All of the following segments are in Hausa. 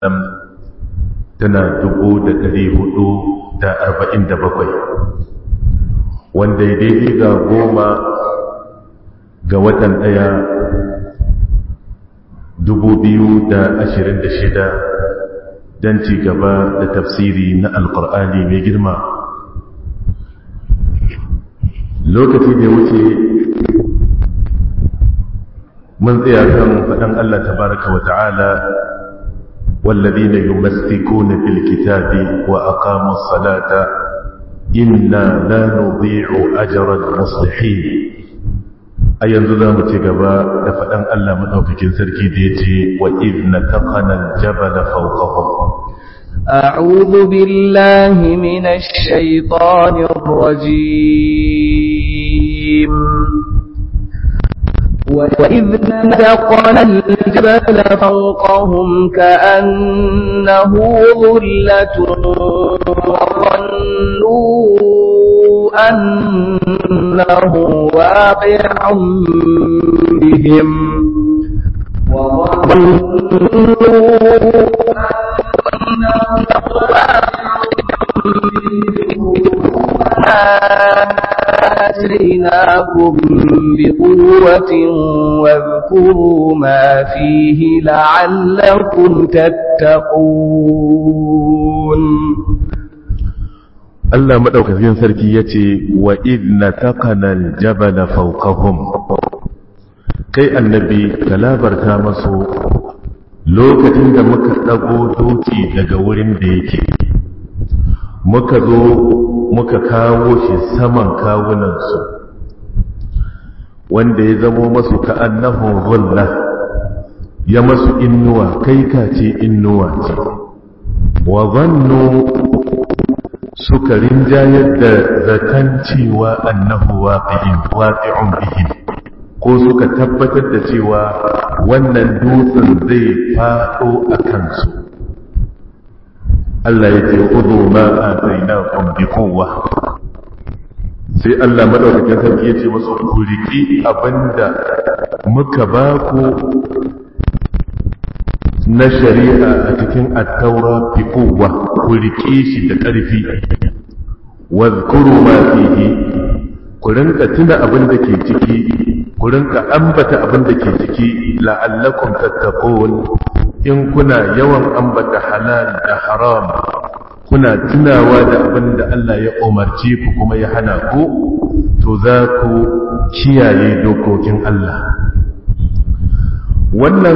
tana dubu da ɗari hudu da arba'in da bakwai wanda ya daidai ga goma ga watan ɗaya dubu biyu da ashirin da shida don ci gaba da tafsiri na alkur'ani mai girma lokaci da wuce mun tsaya kan faɗin Allah tabaraka wa ta'ala والذين يمسكون بالكتاب وأقاموا الصلاة إنا لا نضيع أجر المصلحين أين ذا متقبا لفأن ألا مدوكك سركي ديتي وإذ نتقنا الجبل فوقهم أعوذ بالله من الشيطان الرجيم وإذ نتقنا الجبل فوقهم كأنه ظلة وظنوا أنه واقع بهم آتيناكم بقوة واذكروا ما فيه لعلكم تتقون Allah maɗaukakin sarki ya ce wa idna taqanal jabala fawqahum kai annabi ka labarta masu lokacin da muka ɗago doki daga wurin da yake muka zo muka kawo shi saman kawunansu wanda ya zamo masu ka'annahun zulla ya masu innuwa kai ka ce innuwa ce wa zannu suka rinjayar da zaton cewa annahu waqi'un bihim ko suka tabbatar da cewa wannan dutsen zai faɗo a kansu Allah ya ce udu ma atainakum bi quwwa sai Allah madaukakin sarki ya ce musu ku riki abinda muka ba ku na shari'a a cikin at-taura bi quwwa ku riki shi da ƙarfi wadhkuru ma fihi ku rinka tuna abin da ke ciki ku rinka ambata abin da ke ciki la'allakum tattaqun in kuna yawan ambata halal da haram kuna tunawa da abin da Allah ya umarce ku kuma ya hana ku to za ku kiyaye dokokin Allah wannan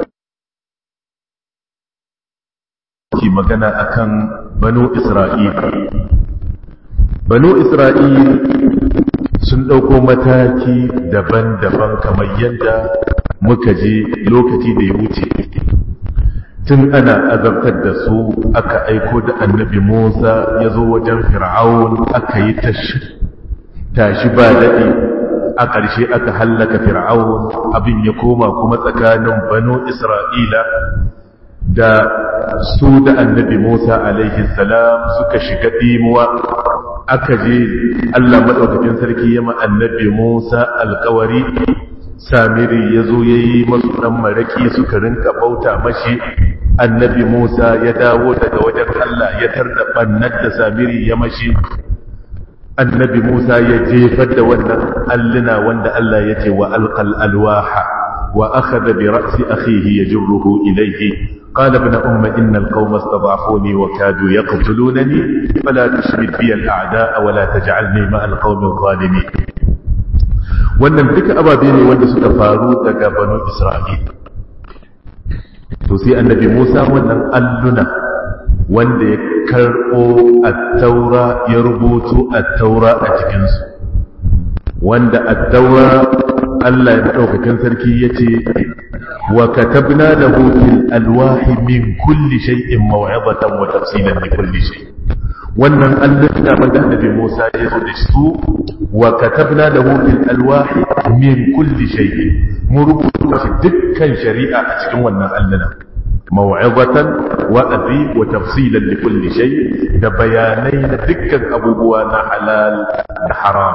ke magana akan banu Isra'il banu Isra'il sun ɗauko mataki daban-daban kamar yadda muka je lokaci da ya wuce tun ana azabtar da su aka aiko da annabi Musa ya zo wajen fir'aun aka yi tashi ba daɗi a ƙarshe aka hallaka fir'aun abin ya koma kuma tsakanin banu Isra'ila da su da annabi Musa alaihi salam suka shiga ɗimuwa aka je Allah maɗaukakin sarki ya ma annabi Musa alkawari samiri ya zo ya yi masu ɗan maraki suka rinka bauta mashi annabi Musa ya dawo daga wajen Allah ya tarda ɓannar da samiri ya mashi annabi Musa ya jefar da wannan alluna wanda Allah ya ce wa alqal alwaha wa akhadha bi ra'si akhihi yajruhu ilayhi قال ابن أم إن القوم استضعفوني وكادوا يقتلونني فلا تشمت بي الأعداء ولا تجعلني مع القوم الظالمين wannan duka ababe ne wanda suka faru daga banu Isra'il to sai annabi Musa wannan alluna wanda ya karɓo at-taura ya rubutu at-taura a cikinsu wanda at-taura Allah ya ɗaukakan sarki ya ce wa katabna lahu fil alwahi min kulli shay'in maw'izatan wa tafsilan li kulli shay wannan alluna wanda annabi Musa ya zo da su wa katabna lahu fil alwahi min kulli shay'in mu rubuta shi dukkan shari'a a cikin wannan alluna maw'izatan wa'azi wa tafsilan li kulli shay da bayanai na dukkan abubuwa na halal da haram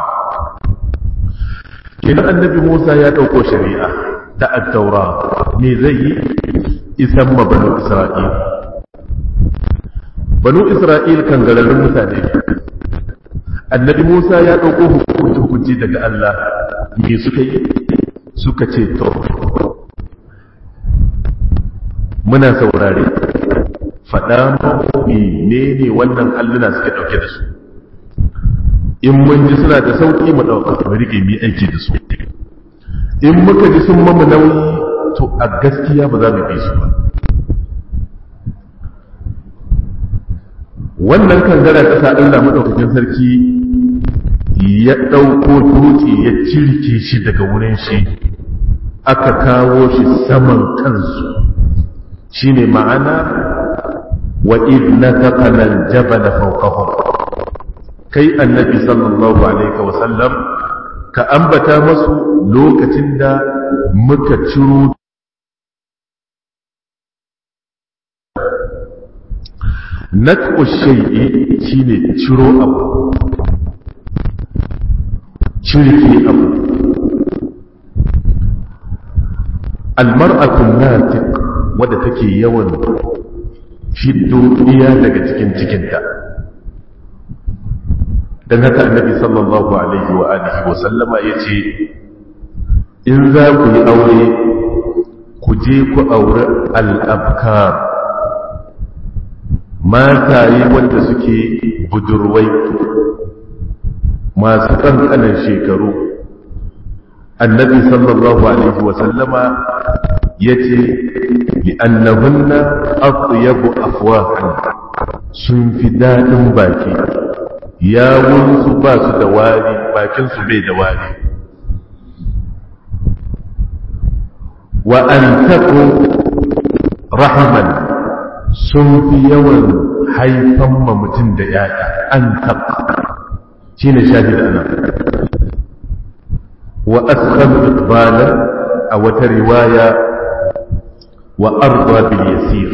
kenan annabi Musa ya dauko shari'a ta at-taura me zai yi isan mabanu Isra'il banu isra'il kan gararrun mutane annabi musa ya ɗauko hukunci hukunci daga allah me suka yi suka ce to muna saurare faɗa ne ne wannan alluna suke ɗauke da su in mun ji suna da sauƙi mu ɗauka mu rike mu aiki da su in muka ji sun mamu nauyi to a gaskiya ba za mu bi su ba wannan kangara ta sa Allah madaukakin sarki ya ɗauko dutse ya cirke shi daga wurin shi aka kawo shi saman kansu shine ma'ana wa idna taqala al-jabala fawqahum kai annabi sallallahu alaihi wa sallam ka ambata masu lokacin da muka ciro nat'u shay'i shine ciro abu cirki abu almar'atu natiq wadda take yawan fiddo iya daga cikin cikinta dan haka annabi sallallahu alaihi wa alihi wa sallama yace in za ku yi aure ku je ku aure al-abkar mataye wanda suke budurwai masu ƙanƙanan shekaru annabi sallallahu alaihi wasallama ya ce li'annahunna atyabu afwahan sun fi daɗin baki yawunsu ba su da wari bakinsu bai da wari wa an taku rahaman sun fi yawan haifan ma mutum da yaya an taɓa shi ne shahid ana wa askhab iqbalan a wata riwaya wa arda bil yasir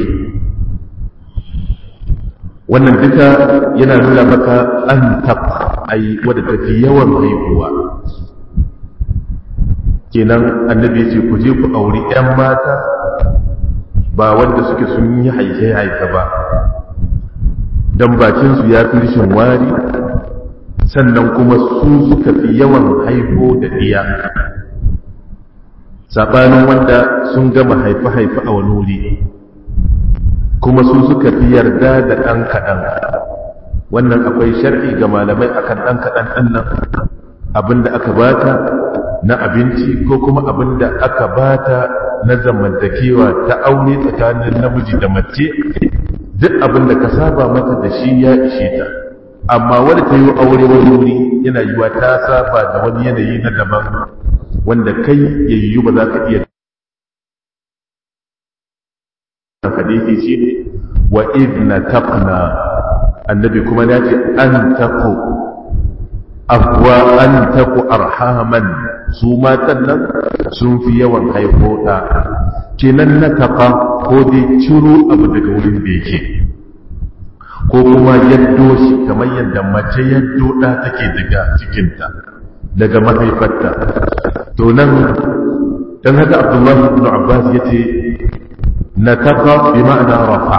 wannan duka yana nuna maka an taɓa ai wadda tafi yawan haihuwa kenan annabi ya ce ku je ku auri 'yan mata ba wanda suke sun yi haife-haife ba don bakinsu ya fi rishin wari sannan kuma su suka fi yawan haifo da ɗiya saɓanin wanda sun gama haife-haife a wani wuri kuma su suka fi yarda da ɗan kaɗan wannan akwai shar'i ga malamai akan ɗan kaɗan ɗan nan abinda aka bata na abinci ko kuma abinda aka bata na zamantakewa ta aure tsakanin namiji da mace duk abin da ka saba mata da shi ya ishe ta amma wadda ta yi aure wani wuri yana yiwa ta saba da wani yanayi na daban wanda kai ya yiwu ba za ka iya hadisi shi ne wa idna taqna annabi kuma ya ce an taqu afwa an taqu arhaman su matan nan sun fi yawan haifo ɗa kenan na taɓa ko dai ciro abu daga wurin da yake ko kuma yaddo shi kamar yadda mace yaddo ɗa take daga cikinta daga mahaifarta to nan don haka abdullahi ibn abbas ya ce na taɓa bi ma'ana rafa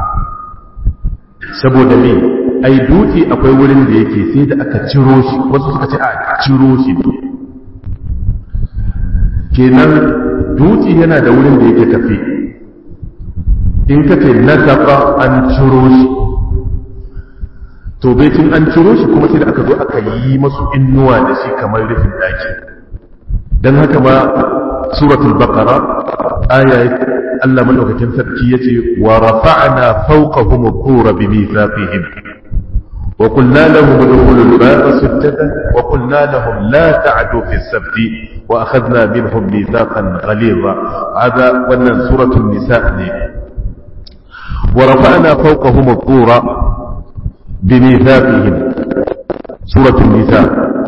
saboda me ai dutse akwai wurin da yake sai da aka ciro shi wasu suka ce a ciro shi ne kenan dutse yana da wurin da yake tafi in ka ce na taɓa an ciro shi to baitin an ciro shi kuma sai da aka zo aka yi masu innuwa da shi kamar rufin ɗaki don haka ma suratul baqara aya Allah madaukakin sarki yace wa rafa'na fawqahum al-qura bi mithaqihim wa qulna lahum udkhulu al-baba sujadan wa qulna lahum la ta'du fi as-sabt wa akhadna minhum mithaqan ghalidha hada wannan suratul nisa ne wa rafa'na fawqahum al-qura bi mithaqihim suratul nisa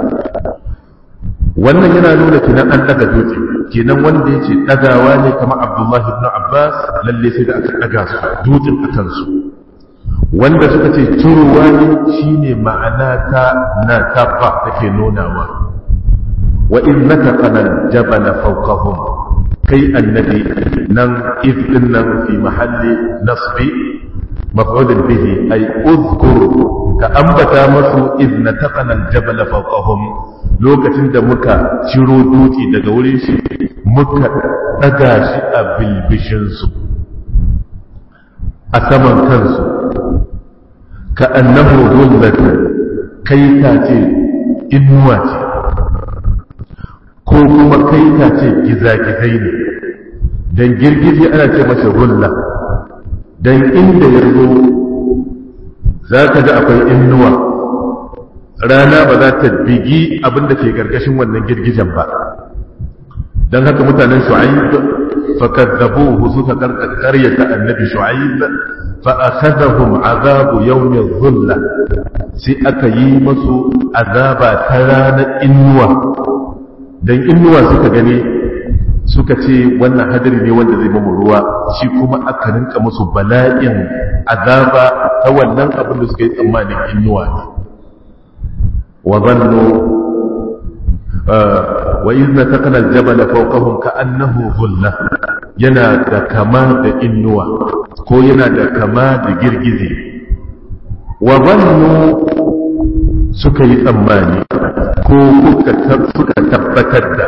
wannan yana nuna kinan an daga dutse kenan wanda yace dagawa ne kamar Abdullah ibn Abbas lalle sai da aka daga su dutsen akan su wanda suka ce turuwa ne shine ma'ana ta na tafa take nunawa wa innaka qanal jabala fawqahum kai annabi nan idin nan fi mahalli nasbi maf'ulun bihi ay uzkur ka ambata masu iz nataqana al-jabal fawqahum lokacin da muka ciro dutse daga wurin shi muka daga shi a bilbishin su a saman kansu ka annahu dhullatan kai ta ce inuwa ce ko kuma kai ta ce gizagizai ne don girgije ana ce masa rulla don inda ya zo za ka ga akwai inuwa rana ba za ta bigi abin da ke gargashin wannan girgijen ba don haka mutanen shu'aib fakadzabuhu suka karyata annabi shu'aib fa akhadhahum azabu yawm adh-dhulla sai aka yi masu azaba ta ranar inuwa dan inuwa suka gani suka ce wannan hadari ne wanda zai mamu ruwa shi kuma aka rinka musu bala'in azaba ta wannan abin da suka yi tsammanin inuwa ne wa zannu wa izna taqana al-jabala fawqahum ka'annahu dhulla yana da kama da inuwa ko yana da kama da girgize wa zannu suka yi tsammani ko suka tabbatar da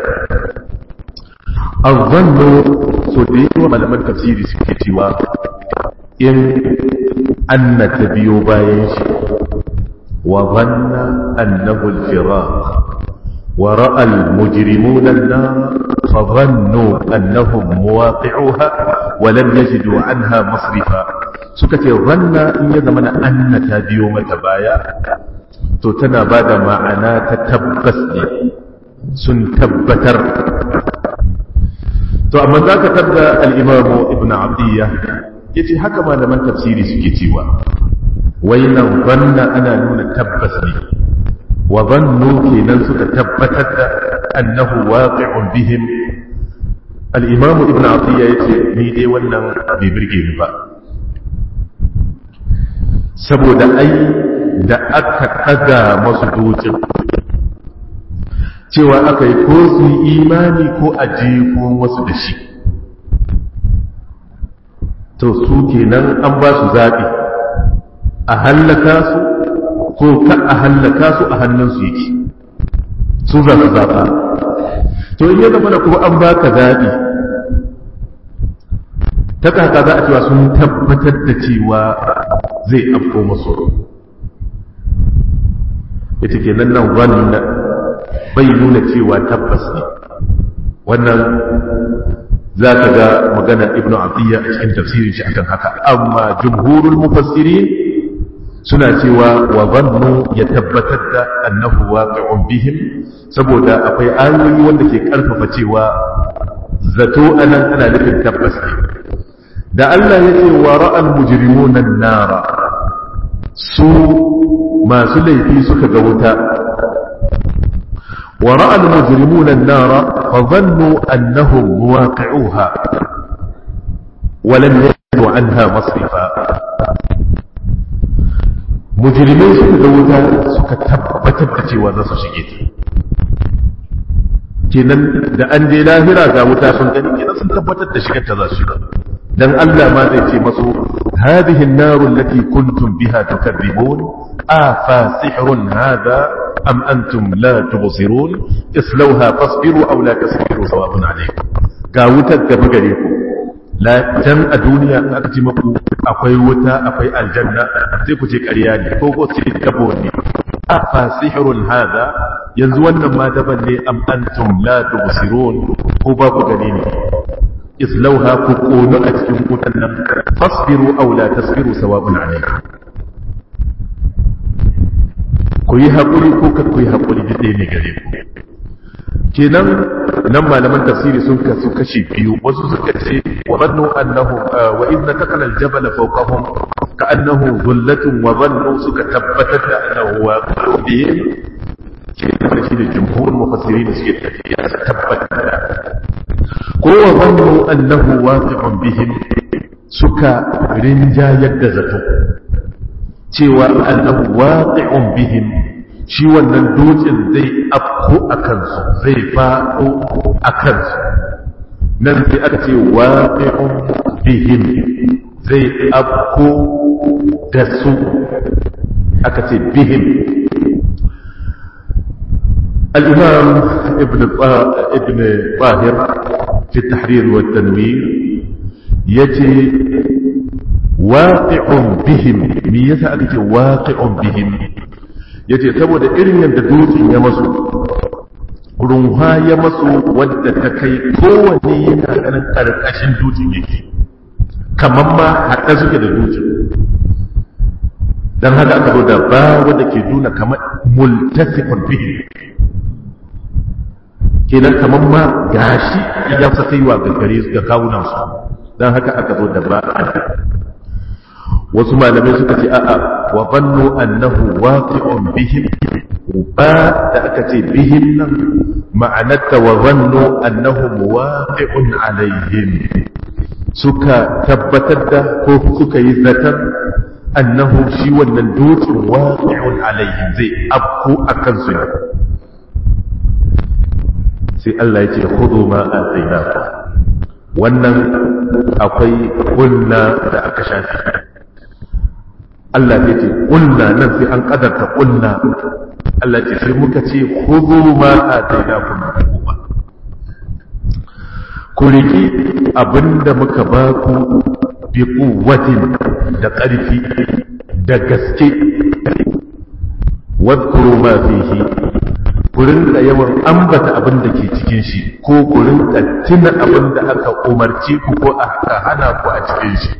azzannu so da yawa malaman tafsiri suke cewa in anna ta biyo bayan shi wa zanna annahu al-firaq wa ra'a al-mujrimuna an-nar fa dhannu annahum muwaqi'uha wa lam yajidu anha masrifa suka ce zanna in ya zama anna ta biyo mata baya to tana bada ma'ana ta tabbas ne sun tabbatar to amma za ka tabda al'imamu ibn abdiyya ya ce haka malaman tafsiri suke cewa wai nan zanna ana nuna tabbas ne wa zannu kenan suka tabbatar da annahu waqi'un bihim al'imamu ibn abdiyya ya ce ni dai wannan bai birge ni ba saboda ai da aka ɗaga masu dutsen cewa aka yi ko su yi imani ko a jefo wasu da shi to su kenan an ba su zaɓi a hallaka su ko ka a hallaka su a hannunsu yake su za su zaɓa to in ya zama da kuma an baka zaɓi ta kaka za a cewa sun tabbatar da cewa zai afko masu ita kenan nan wannan bai nuna cewa tabbas ne wannan za ka ga magana ibnu atiyya a cikin tafsirin shi akan haka amma jumhurul mufassirin suna cewa wa zannu ya tabbatar da annahu waqi'un bihim saboda akwai ayoyi wanda ke karfafa cewa zato anan ana nufin tabbas ne da Allah ya ce wa ra'al mujrimuna nara su masu laifi suka ga wuta ورأى المجرمون النار فظنوا أنهم مواقعوها ولم يجدوا عنها مصرفا مجرمين suka ga wuta suka tabbatar da cewa za su shige ta kenan da an je lahira ga wuta sun gani kenan sun tabbatar da shigar ta za su shiga dan Allah ma zai ce masu hadhihi an-naru allati kuntum biha tukadzibun afa sihrun hadha am antum la tubsirun islauha fasbiru aw la tasbiru sawabun alaykum ga wutar gaba gare ku la dan a duniya in aka ce maku akwai wuta akwai aljanna sai ku ce ƙarya ne ko ko ce gabo ne afa sihrun hadha yanzu wannan ma daban ne am antum la tubsirun ko ba ku gani ne islauha ku kono a cikin wutan nan fasbiru aw la tasbiru sawabun alaykum ku yi haƙuri ko ka ku yi haƙuri duk ɗaya ne gare ku kenan nan malaman tafsiri sun kasu kashi biyu wasu suka ce wa zannu annahu wa idna taqala al-jabala fawqahum ka annahu dhullatun wa zannu suka tabbatar da annahu waqi'un bihim kenan shi da jumhur mufassirin suke tafiya su tabbatar da ko wa zannu annahu waqi'un bihim suka rinjayar da zato cewa annahu waqi'un bihim shi wannan dutsen zai afko a kansu zai faɗo a kansu nan sai aka ce waqi'un bihim zai afko da su aka ce bihim الإمام ابن ابن طاهر في التحرير والتنوير يجي واقع بهم ميزة أكتي واقع بهم يجي تبو دا إرن ينددوس يمسو runha ya masu wadda ta kai kowanne yana ganin ƙarƙashin dutsen yake kamar ma haɗa suke da dutsen don haka aka zo da ba wadda ke nuna kamar multasifin bihi kenan kamar ma gashi ya sa kaiwa ga gare su ga kawunan su don haka aka zo da ba wasu malamai suka ce a'a wa bannu annahu waqi'un bihim ba da aka ce bihim nan ma'anarta wa zannu annahum waqi'un alaihim suka tabbatar da ko suka yi zatar annahu shi wannan dutsen waqi'un alaihim zai afku akan su ne sai Allah ya ce khudu ma atainaku wannan akwai kunna da aka shafi Allah ya ce kunna nan sai an kadarta kunna Allah ce sai muka ce khudhu ma atainakum biquwa ku riki abinda muka ba ku bi quwwatin da ƙarfi da gaske wadhkuru ma fihi ku rinka yawan ambata abin da ke cikin shi ko ku rinka tuna abin da aka umarci ku ko aka hana ku a cikin shi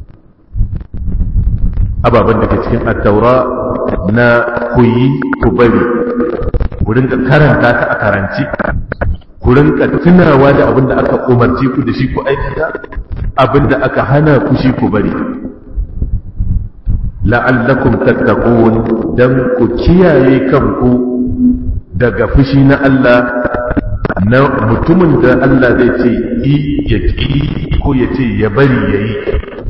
ababen da ke cikin attaura na ku yi ku bari ku rinka karanta ta a karanci ku rinka tunawa da abin da aka umarci ku da shi ku aikata abin da aka hana ku shi ku bari la'allakum tattaqun dan ku kiyaye kanku daga fushi na Allah na mutumin da Allah zai ce yi ya ƙi ko ya ce ya bari ya yi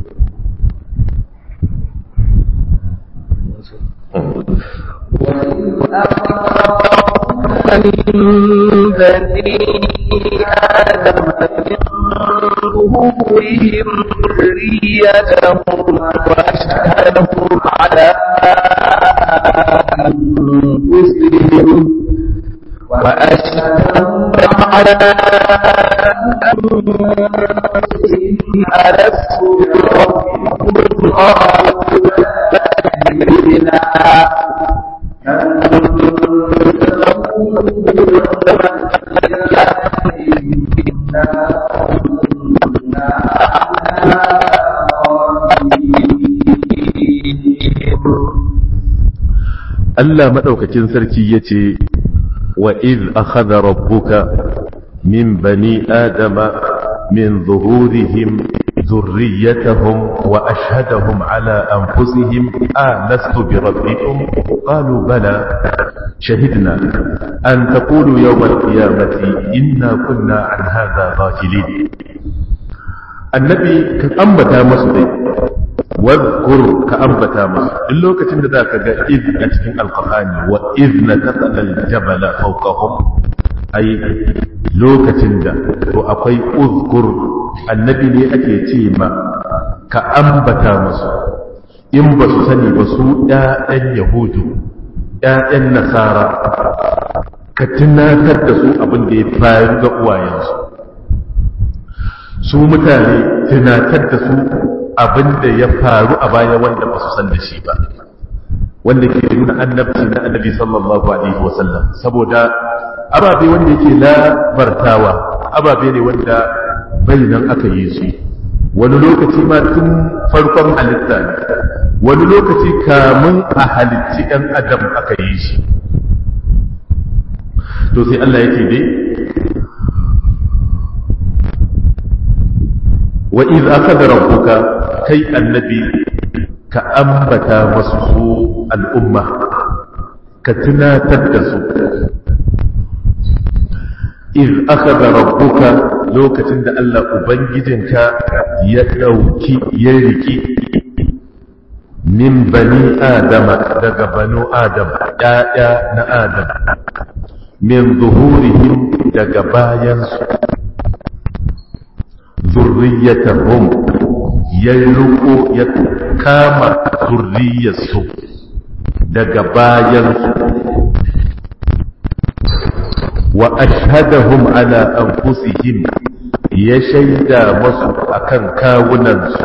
من بني آدم من ظهورهم ذريتهم وأشهدهم على أنفسهم وأشهدهم على أنفسهم ألست بربكم قالوا بلى Allah maɗaukakin sarki ya ce wa iz akhadha rabbuka min bani adama min zuhurihim ذريتهم وأشهدهم على أنفسهم آلست بربكم قالوا بلى شهدنا أن تقولوا يوم القيامة إنا كنا عن هذا غافلين النبي كأنبتا مصدي واذكر كأنبتا مصدي اللوكة من ذاك إذ أتكين القرآن وإذ نتقل الجبل فوقهم أي لوكة دا وأقي أذكر annabi ne ake ce ma ka ambata musu in ba su sani ba su ‘ya'yan yahudu ‘ya'yan nasara ka tunatar da su abin da ya faru ga uwayensu su mutane tunatar da su abin da ya faru a baya wanda ba su san da shi ba wanda ke nuna annabci na annabi sallallahu alaihi wasallam saboda ababe wanda yake labartawa ababe ne wanda bai nan aka yi su wani lokaci ma tun farkon halitta ne wani lokaci kamun a halitti ɗan adam aka yi shi to sai Allah yake dai wa iz akhadha rabbuka kai annabi ka ambata masu su al'umma ka tunatar da su iz akhadha rabbuka lokacin da Allah ubangijinka ya dauki ya riki min bani adama daga banu adam ya'ya na adam min zuhurihim daga bayansu zurriyatahum ya riko ya kama zurriyarsu daga bayansu wa ashhadahum ala anfusihim ya shaida masu akan kawunansu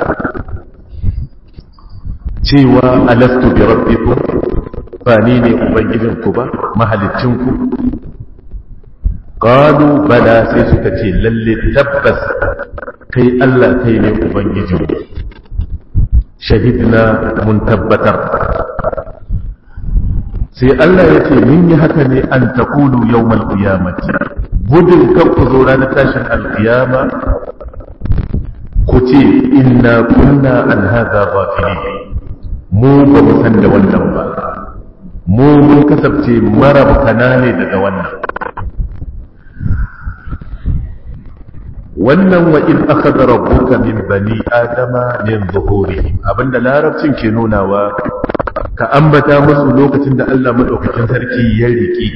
cewa alastu bi rabbikum ba ni ne ubangijinku ba mahalicinku qalu bala sai suka ce lalle tabbas kai Allah kai ne ubangijinmu shahidna mun tabbatar sai Allah ya ce mun yi haka ne an taqulu yawmal qiyamati gudun kan ku zo ranar tashin alqiyama ku ce inna kunna an hadha ghafilin mu ba mu san da wannan ba mu mun kasance marabkana ne daga wannan wannan wa in akhadha rabbuka min bani adama min zuhurihim abinda larabcin ke nunawa ka ambata musu lokacin da Allah madaukakin sarki ya riki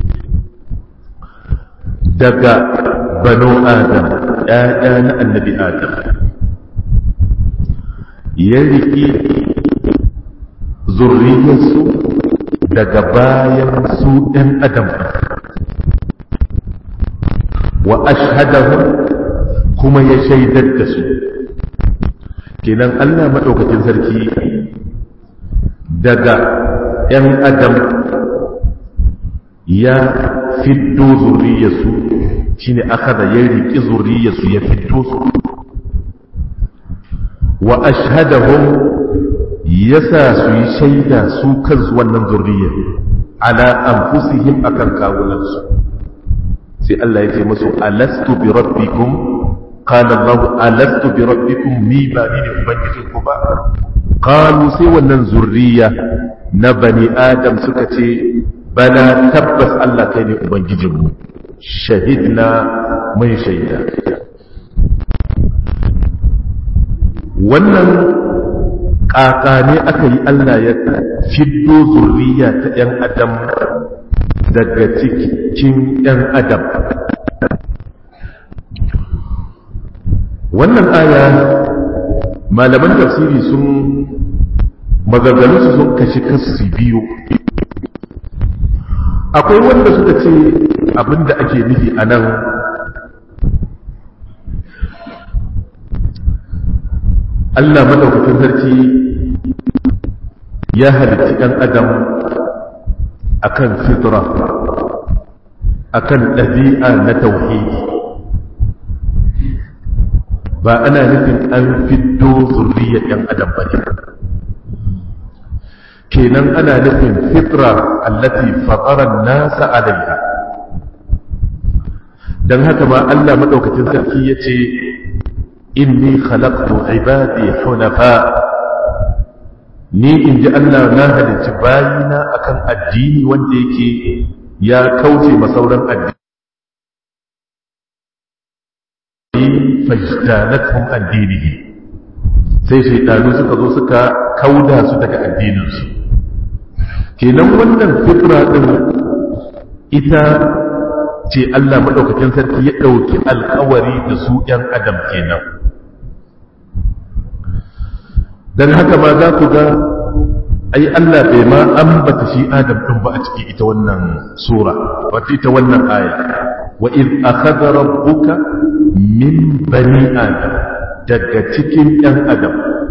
daga banu adam ɗaya na annabi adam ya riki zurriyarsu daga bayan su ɗan adam wa ashhadahum kuma ya shaidar da su kenan Allah maɗaukakin sarki daga ‘yan adam ya fiddo zurriyarsu shi ne aka da ya riƙi zurriyarsu ya fiddo su wa ashhadahum ya sa su yi shaida su kansu wannan zurriyar ala anfusihim akan kawunansu sai Allah ya ce musu alastu bi rabbikum qala Allah alastu bi rabbikum ni ba ni ne ubangijin ku ba qalu sai wannan zurriya na bani adam suka ce bala tabbas Allah kai ne ubangijin mu shahidna mun shaida wannan ƙaƙa ne aka yi Allah ya fiddo zurriya ta ‘yan adam daga cikin ‘yan adam wannan aya malaman tafsiri sun magagalu su sun kashi kasu biyu akwai wanda suka ce abinda ake nufi a nan Allah madaukakin sarki ya halitta ɗan adam akan fitra akan ɗabi'a na tauhidi ba ana nufin an fiddo zurriyar ɗan adam ba ne kenan ana nufin fitra allati fataran nasa alaiha don haka ma Allah madaukakin sarki ya ce inni khalaqtu ibadi hunafa ni in ji Allah na halicci bayina akan addini wanda yake ya kauce masauran addini fajtanathum addinihi sai shaidanu suka zo suka kauda su daga addininsu kenan wannan fitra din ita ce Allah madaukakin sarki ya dauki alkawari da su ‘yan adam kenan don haka ma za ku ga ai Allah bai ma ambata shi adam ɗin ba a ciki ita wannan sura wata ita wannan aya wa iz akhadha rabbuka min bani adam daga cikin ɗan adam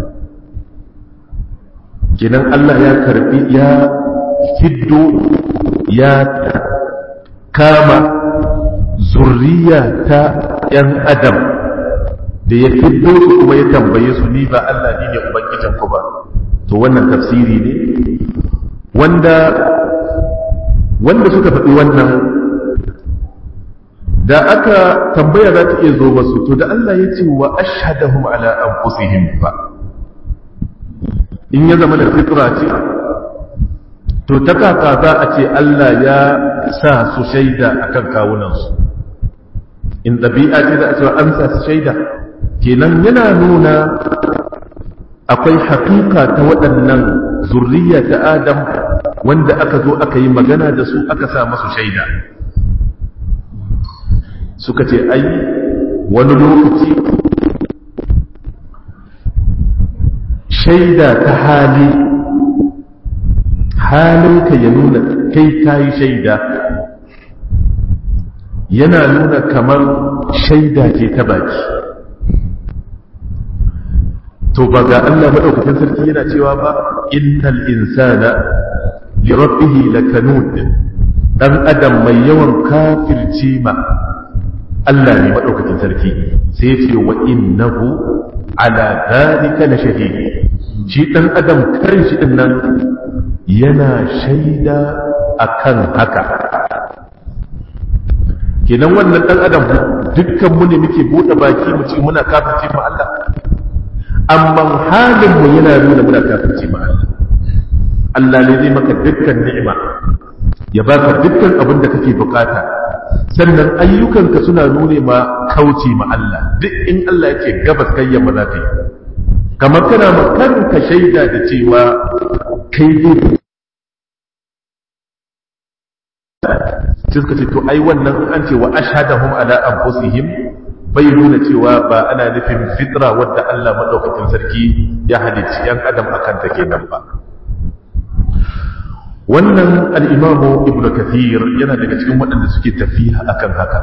kinan Allah ya karbi ya fiddo ya kama zurriya ta ‘yan adam da ya fiddo su kuma ya tambaye su ni ba Allah ni ne Ubangijin ku ba to wannan tafsiri ne wanda wanda suka faɗi wannan da aka tambaya za ta iya zo masu to da Allah ya ce wa ashhadahum ala anfusihim fa in ya zama da fitra ce to ta kaka za a ce Allah ya sa su shaida akan kawunansu in ɗabi'a ce za a cewa an sa su shaida kenan yana nuna akwai haƙiƙa ta waɗannan zurriya ta adam wanda aka zo aka yi magana da su aka sa masu shaida suka ce ai wani lokaci shaida ta hali halinka ya nuna kai ta yi shaida yana nuna kamar shaida ce ta baki to ba ga Allah madaukakin sarki yana cewa ba innal insana li rabbihi lakanud dan adam mai yawan kafirci ma Allah ne madaukakin sarki sai ya ce wa innahu ala dhalika la shahid shi dan adam kan shi din nan yana shaida akan haka kenan wannan dan adam dukkan mu ne muke bude baki mu ce muna kafirci ma Allah amma halin mu yana nuna muna kafirci ma Allah Allah ne zai maka dukkan ni'ima ya baka dukkan abin da kake bukata sannan ayyukanka suna nune ma kauce ma Allah duk in Allah yake gabas kai yamma za ka yi kamar kana ma kanka shaida da cewa kai dai sai suka ce to ai wannan an ce wa ashhadahum ala anfusihim bai nuna cewa ba ana nufin fitra wadda Allah madaukakin sarki ya halicci yan adam akan ta kenan ba wannan al-imamu ibnu kathir yana daga cikin waɗanda suke tafiya akan haka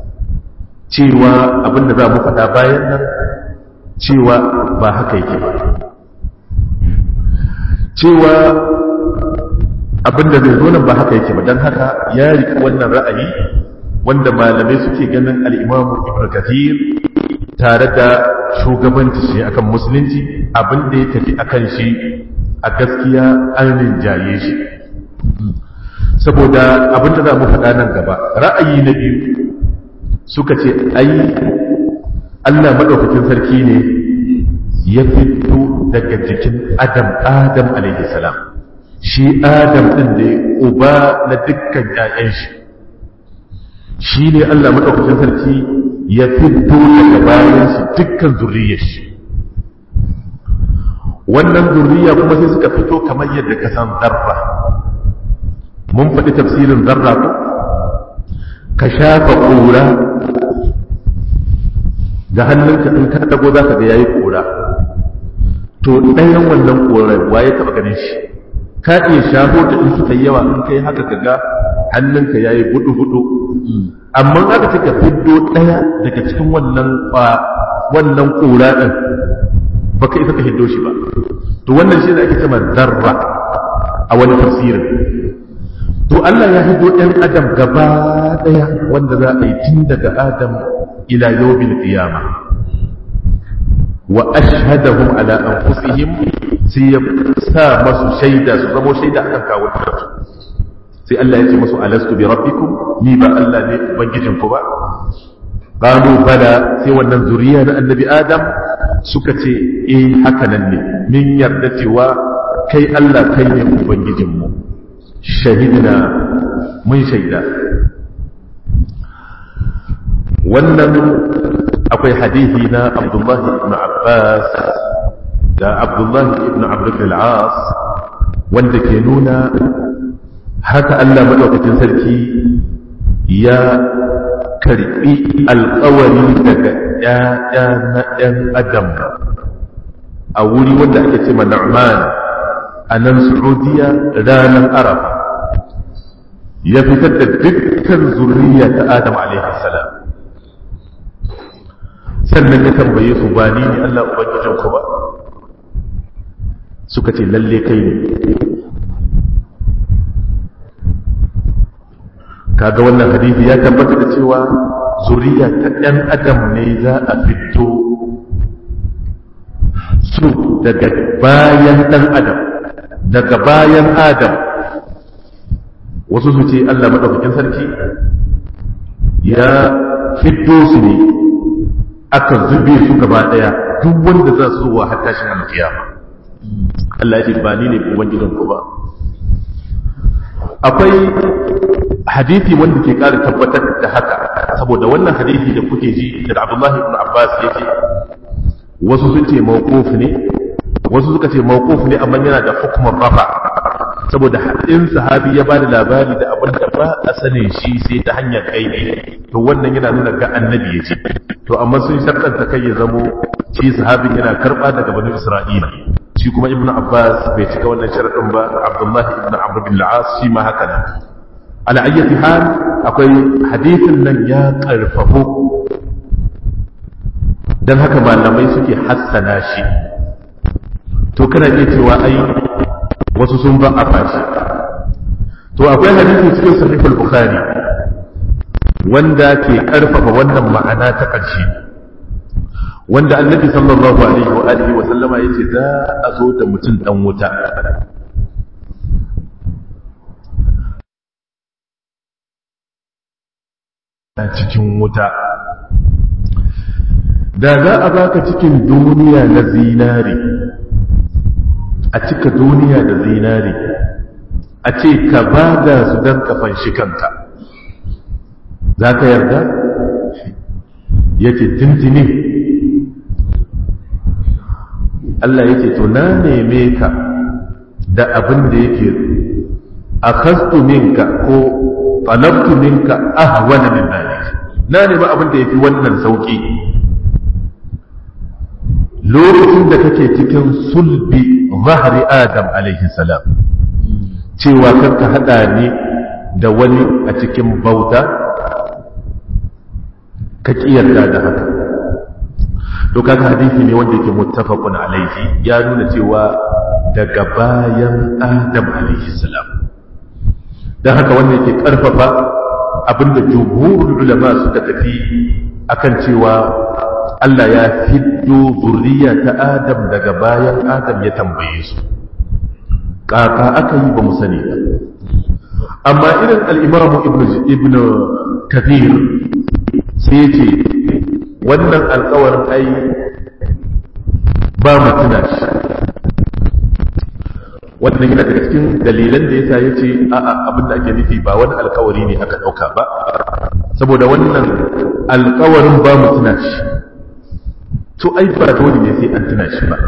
cewa abinda za mu faɗa bayan nan cewa ba haka yake ba cewa abinda zai zo nan ba haka yake ba don haka ya rika wannan ra'ayi wanda malamai suke ganin al'imamu ibn kathir tare da shugabanci shi akan musulunci abinda ya tafi akan shi a gaskiya an rinjaye shi saboda abinda za mu faɗa nan gaba ra'ayi na biyu suka ce ai allah maɗaukakin sarki ne ya fito daga jikin adam adam alaihi salam shi adam ɗin da uba na dukkan ‘ya'yan shi shi ne Allah maɗaukacin sarki ya fito daga bayan shi dukkan zurriyar shi wannan zurriya kuma sai suka fito kamar yadda ka san zarra mun faɗi tafsirin zarra ko ka shafa ƙura da hannunka in ka dago za ka ga yayi ƙura to ɗayan wannan ƙorar waye taɓa ganin shi ka iya shafo da in suka yawa in kai haka ka ga hannunka ya yi budu-budu amma aka ce ka fiddo ɗaya daga cikin wannan wannan ƙura ɗin ba ka isa ka hiddo shi ba to wannan shi ne ake cewa zarra a wani tafsirin to Allah ya hiddo ɗan adam gaba ɗaya wanda za a yi tun daga adam ila yawmin qiyama wa ashhadahum ala anfusihim sai ya sa masu shaida su zamo shaida akan kawo su sai Allah ya ce masu alastu bi rabbikum ni ba Allah ne ubangijin ku ba qalu bala sai wannan zuriya na annabi adam suka ce eh haka nan ne min yarda cewa kai Allah kai ne ubangijin mu shahidna mun shaida wannan akwai hadisi na Abdullah ibn Abbas da abdullahi ibn abdul al'as wanda ke nuna haka Allah maɗaukacin sarki ya karɓi alƙawari daga ‘ya'ya na ‘yan adam a wuri wanda ake ce na'man a nan saudiya ranar arafa ya fitar da dukkan zuriya ta adam salam sannan ya tambaye su ba ni ne Allah ubangijin ku ba suka ce lalle kai ne kaga wannan hadisi ya tabbata da cewa zuriya ta ɗan adam ne za a fito su daga bayan ɗan adam daga bayan adam wasu su ce Allah maɗaukakin sarki ya fito su ne aka zube su gaba ɗaya duk wanda za su zuwa har tashin alkiyama Allah ya ce ba ni ne ubangijin ku ba akwai hadisi wanda ke ƙara tabbatar da haka saboda wannan hadisi da kuke ji da Abdullah ibn Abbas yake wasu sun ce mawquf ne wasu suka ce mawquf ne amma yana da hukumar rafa saboda in sahabi ya bada labari da abin da ba a sanin shi sai ta hanyar kai ne to wannan yana nuna ga annabi ya ce to amma sun sharɗanta kai ya zamo shi sahabin yana karɓa daga bani isra'ila shi shi kuma ibn abbas bai cika wannan sharaɗin ba abdullahi ibn amr bin al-as shi ma haka nan ala ayyati hal akwai hadithin nan ya karfafu dan haka malamai suke hassana shi to kana iya cewa ai wasu sun ba a fashi to akwai hadisi cikin sahih al-bukhari wanda ke karfafa wannan ma'ana ta ƙarshe wanda annabi sallallahu alaihi wa alihi wa sallama yace za a zo da mutum dan wuta a cikin wuta da za a baka cikin duniya na zinari a cika duniya da zinari a ce ka bada su don kafan shi kanka za ka yarda yake tintini Allah yake to na neme ka da abin da yake a kastu minka ko talabtu minka ahwana min dhalik na nemi abin da yafi wannan sauki lokacin da kake cikin sulbi zahri adam alaihi salam cewa karka hada ni da wani a cikin bauta ka kiyarda da haka to kaga hadisi ne wanda yake muttafaqun alaihi ya nuna cewa daga bayan adam alaihi salam dan haka wanda yake karfafa abinda jumhurul ulama suka tafi akan cewa Allah ya fiddo zuriya ta Adam daga bayan Adam ya tambaye su kaka aka yi ba mu sani ba amma irin al-Imam Ibn Ibn Kathir sai ce wannan alkawarin ai ba mu tuna shi wannan yana daga cikin dalilan da yasa ya ce a'a abin da ake nufi ba wani alkawari ne aka ɗauka ba saboda wannan alkawarin ba mu tuna shi to ai ba dole ne sai an tuna shi ba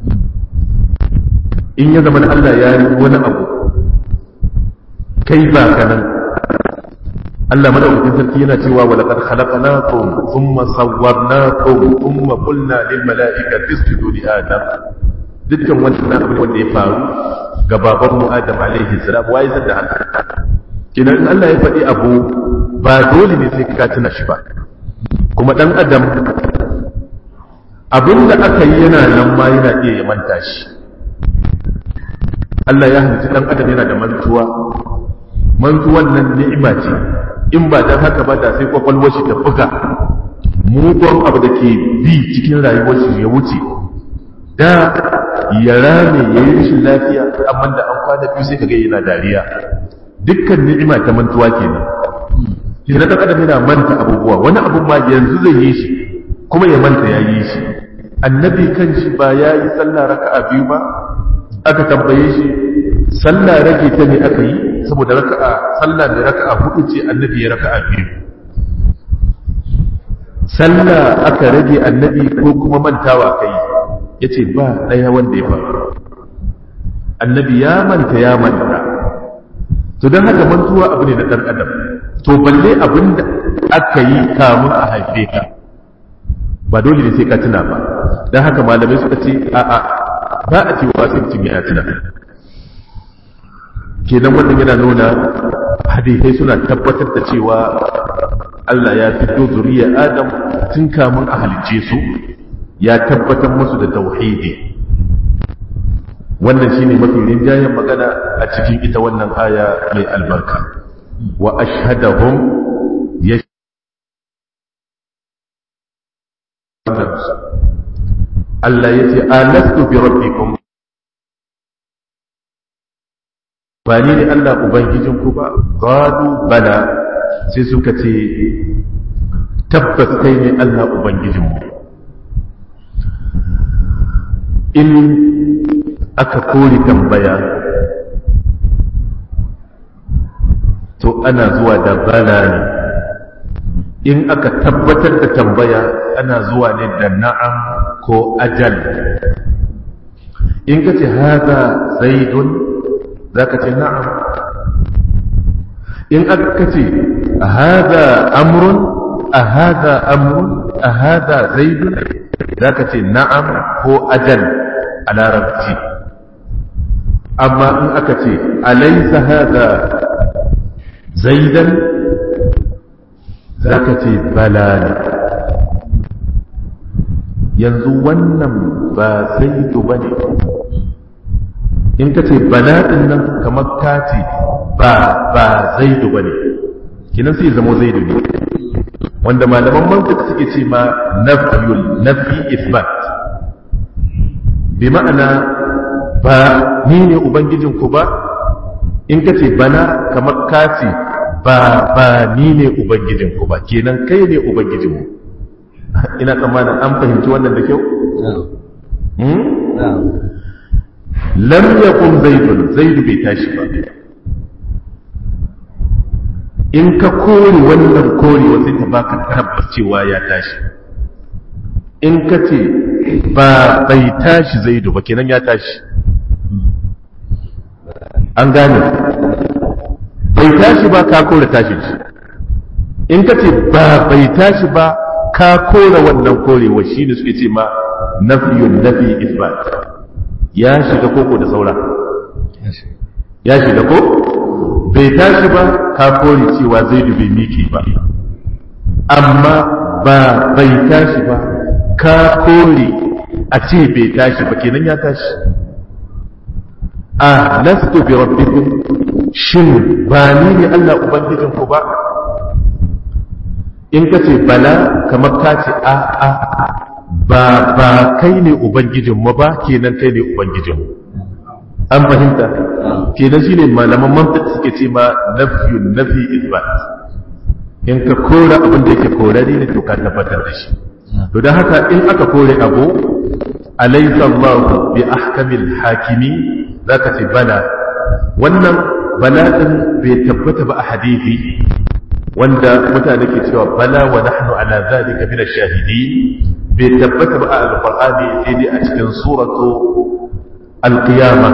in ya zama Allah ya yi wani abu kai ba ka nan Allah madaukakin sarki yana cewa wa laqad khalaqnakum thumma sawwarnakum thumma qulna lil mala'ikati isjudu li adam dukkan wannan abin wanda ya faru ga baban mu Adam alaihi salam wai zan da haka kinan in Allah ya faɗi abu ba dole ne sai ka tuna shi ba kuma dan adam abin da aka yi yana nan ma yana iya ya manta shi Allah ya halitta dan adam yana da mantuwa mantuwan nan ni'ima ce in ba dan haka ba da sai kwakwalwar shi ta buga mugun abu da ke bi cikin rayuwar shi ya wuce da ya rame ya yi rashin lafiya amma da an kwana biyu sai ka ga yana dariya dukkan ni'ima ta mantuwa kenan shi na adam yana manta abubuwa wani abu ma yanzu zai yi shi kuma ya manta ya yi shi annabi kan shi ba ya yi sallah raka'a biyu ba aka tambaye shi sallah rage ta ne aka yi saboda raka'a sallah da raka'a hudu ce annabi ya raka'a biyu sallah aka rage annabi ko kuma mantawa kai yace ba daya wanda ya faru annabi ya manta ya manta to dan haka mantuwa abu ne na dan adam to balle abinda aka yi kamun a haife ka ba dole ne sai ka tuna ba dan haka malamai suka ce a'a ba a cewa sai mutum ya tuna kenan wannan yana nuna hadisai suna tabbatar da cewa Allah ya fito zuriya Adam tun kamun a halicce su ya tabbatar musu da tauhidi wannan shine mafi rinjayen magana a cikin ita wannan aya mai albarka wa ashhadahum ya Allah ya ce alastu bi rabbikum ba ni ne Allah Ubangijinku ba, gado bala sai suka ce, tabbas kai ne Allah Ubangijinmu. In aka kori tambaya, to ana zuwa da bala ne, in aka tabbatar da tambaya ana zuwa ne da na'am ko ajal. In ka ce haza zaidun za ka ce na'am in aka ce a haza amrun a haza amrun a haza zaidun za ka ce na'am ko ajal a larabci amma in aka ce alaisa hada zaidan za ka ce bala ne yanzu wannan ba zaidu ba ne in ka ce bala ɗin nan kamar ka ce ba ba zaidu ba ne kinan sai zamo zaidu ne wanda malaman mantik suke ce ma nafiyul nafi isbat bi ma'ana ba ni ne ubangijinku ba in ka ce bana kamar ka ce ba ba ni ne ubangijinku ba kenan kai ne ubangijinmu ina tsammanin an fahimci wannan da kyau lam yakun zaidun zaidu bai tashi ba in ka kore wannan korewa sai ta baka tabbas cewa ya tashi in ka ce ba bai tashi zaidu ba kenan ya tashi an gane bai tashi ba ka kore tashi in ka ce ba bai tashi ba ka kore wannan korewa shi ne suke ce ma nafiyun nafi isbat ya shiga koko da saura ya shiga ko bai tashi ba ka kore cewa zaidu bai miki ba amma ba bai tashi ba ka kore a ce bai tashi ba kenan ya tashi a lastu bi rabbikum shin ba ni ne Allah ubangijin ku ba in ka ce bala kamar ka ce a a ba ba kai ne ubangijin mu ba kenan kai ne ubangijin mu an fahimta kenan shine malaman mantiq suke ce ma nafiyun nafi isbat in ka kora abin da yake korari ne to ka tabbatar da shi to don haka in aka kore abu alaysa Allah bi ahkamil hakimi zaka ce bala wannan bala din bai tabbata ba a hadisi wanda mutane ke cewa bala wa nahnu ala zalika min ash-shahidin bai tabbata ba a alqur'ani sai dai a cikin suratu al-qiyamah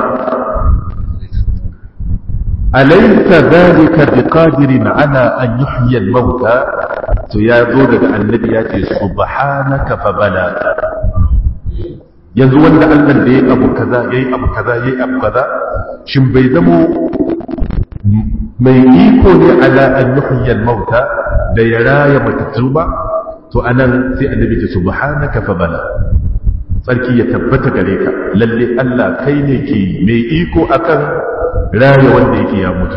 أليس ذلك بقادر على أن يحيي الموتى تيازو daga annabi ya ce subhanaka fa bala yanzu wanda Allah da yayi abu kaza yayi abu kaza yayi abu kaza shin bai zamo mai iko ne ala an yuhyi al-mauta da ya raya matattu ba to anan sai annabi ce subhanaka fa bala sarki ya tabbata gare ka lalle Allah kai ne ke mai iko akan raya wanda yake ya mutu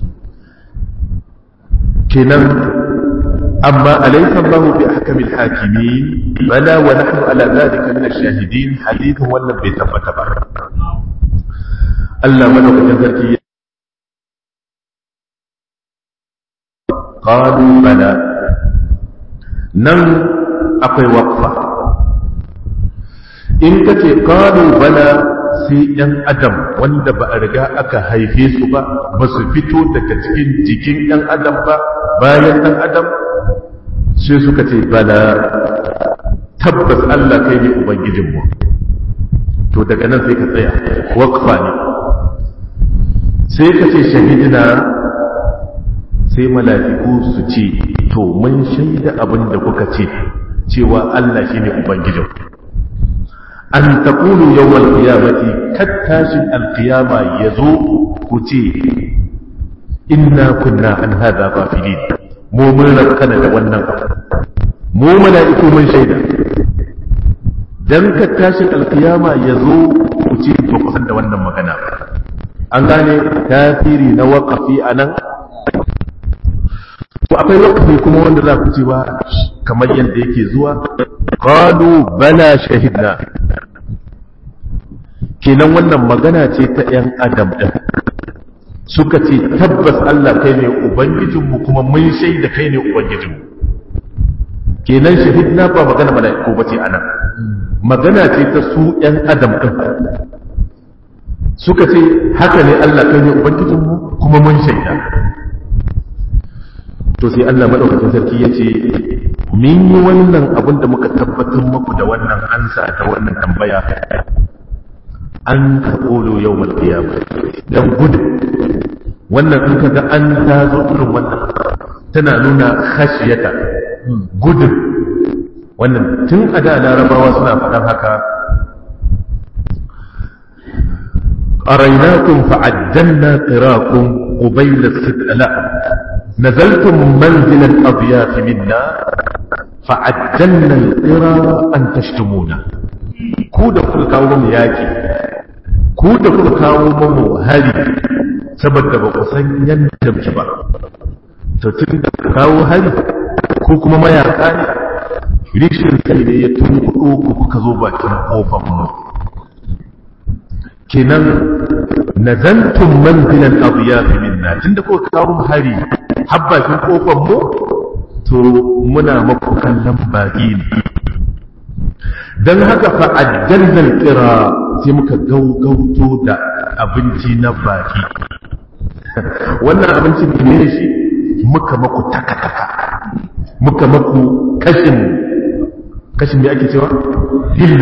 kenan amma alaysa Allah bi ahkamil hakimin bala wa nahnu ala dhalika min ash-shahidin hadithun wannan bai tabbata ba Allah madaukakin sarki qalu bala nan akwai waqfa in kace qalu bala sai ‘yan adam wanda ba a riga aka haife su ba ba su fito daga cikin jikin ‘yan adam ba bayan ɗan adam sai suka ce bala tabbas Allah kai ne Ubangijinmu to daga nan sai ka tsaya wakfa ne sai ka ce shahidina sai mala'iku su ce to mun shaida abin da kuka ce cewa Allah shi ne Ubangijinku an taqulu yawmal qiyamati kattashin alqiyama yazo ku ce inna kunna an hadha ghafilin mu mun rakkana da wannan mu mala'iku mun shaida dan kattashin alqiyama yazo ku ce ba ku san da wannan magana an gane tasiri na waqafi anan to akwai waqafi kuma wanda za ku ce ba kamar yadda yake zuwa qalu bala shahidna kenan wannan magana ce ta 'yan adam ɗin suka ce tabbas Allah kai ne ubangijinmu kuma mun shaida kai ne ubangijinmu kenan shahidna ba magana mala'iku ba ce ana magana ce ta su 'yan adam ɗin suka ce haka ne Allah kai ne ubangijinmu kuma mun shaida to sai Allah madaukakin sarki ya ce min yi wannan abin da muka tabbatar muku da wannan ansa ta wannan tambaya an taƙolo yau malƙiyama don gudu wannan in kaga an ta zo irin wannan tana nuna khashiyata gudun wannan tun a da larabawa suna faɗan haka أريناكم فعجلنا قراكم قبيل الستلاء نزلتم منزل الأضياف منا فعجلنا القرى أن تشتمونا كودا كل كاوم ياكي كودا كل كاوم هاري saboda ba ku san yadda muke ba to tun da kawo hari ko kuma mayaka ne rishin sai ne ya tunkuɗo ku kuka zo bakin kofar mu kenan nazantum manzilan adiyafi minna tunda kuka kawo hari har bakin kofar mu to muna maku kallon baki ne dan haka fa ajjalnal qira sai muka gaugauto da abinci na baki wannan abinci ne shi muka maku taka-taka muka maku kashin kashin me ake cewa hilla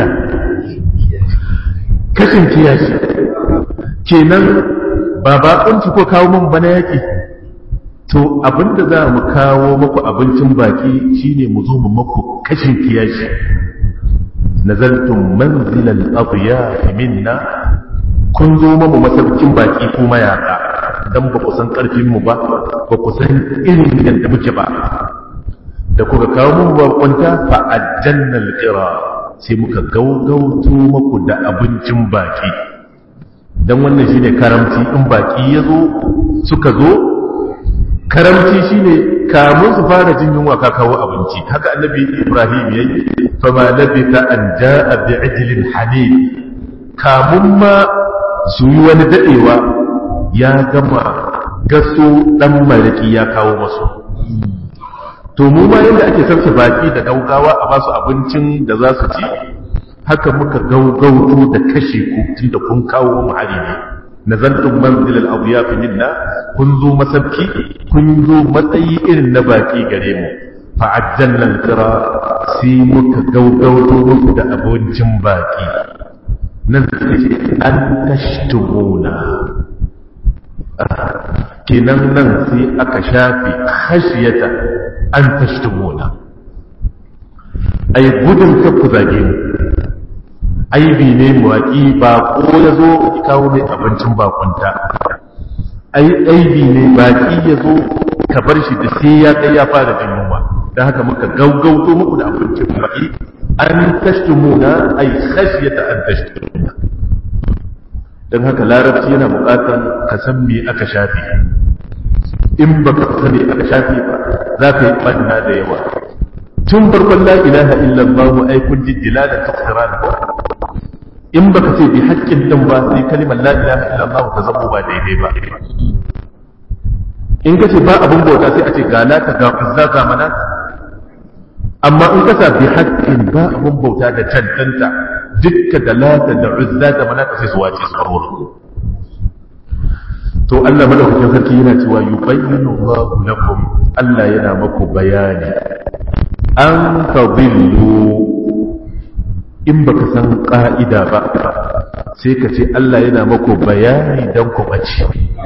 kashin kiyashi kenan ba baƙunci ko kawo mun bana yaƙi to abinda za mu kawo maku abincin baki shine mu zo mu maku kashin kiyashi nazaltum manzilal adiyaf minna kun zo mu masaukin baki ko mayaka dan ba ku san karfin mu ba ba ku san irin yadda muke ba da kuka kawo mu bakunta fa ajjannal qira sai muka gaugauto muku da abincin baki dan wannan shine karamci in baki yazo suka zo karamci shine kamun su fara jin yunwa ka kawo abinci haka annabi ibrahim yayi fa ma labita an jaa bi'ijlin hanid kamun ma su yi wani dadewa ya gama gaso dan mariki ya kawo masu to mu ma yadda ake sarsa baki da gaugawa a basu abincin da za su ci haka muka gaugauto da kashe ku tunda kun kawo mu hari ne nazaltum manzil al-adyaf minna kun zo masabki kun zo matsayi irin na baki gare mu fa ajjalna al-qira sai muka gaugauto muku da abincin baki nan sai an tashtumuna kenan nan sai aka shafi khashiyata an tashtumuna ai gudun ka ku zage mu aibi ne mawaƙi ba ko ya zo ki kawo mai abincin bakunta ai aibi ne baƙi ya zo ka bar shi da sai ya kai ya fara jin yunwa don haka muka gaugauto muku da abincin baƙi an tashtumuna ai khashiyata an tashtumuna don haka larabci yana buƙatar ka san me aka shafi in ba ka sani aka shafi ba za ka yi ɓanna da yawa tun farkon la ilaha illallah ai kun ji dilalan tafsiran in baka ce bi haƙƙin din ba sai kalimar la ilaha illallah ta zamo ba daidai ba in ka ce ba abin bauta sai a ce ga lata ga uzza ga mana amma in ka sa bi haƙƙin ba abin bauta da cancanta dukka da lata da uzza da mana sai su wace su farko to Allah madaukakin sarki yana cewa yubayyinu Allahu lakum Allah yana maku bayani an tadillu in baka san ka'ida ba sai ka ce Allah yana maku bayani dan ku bace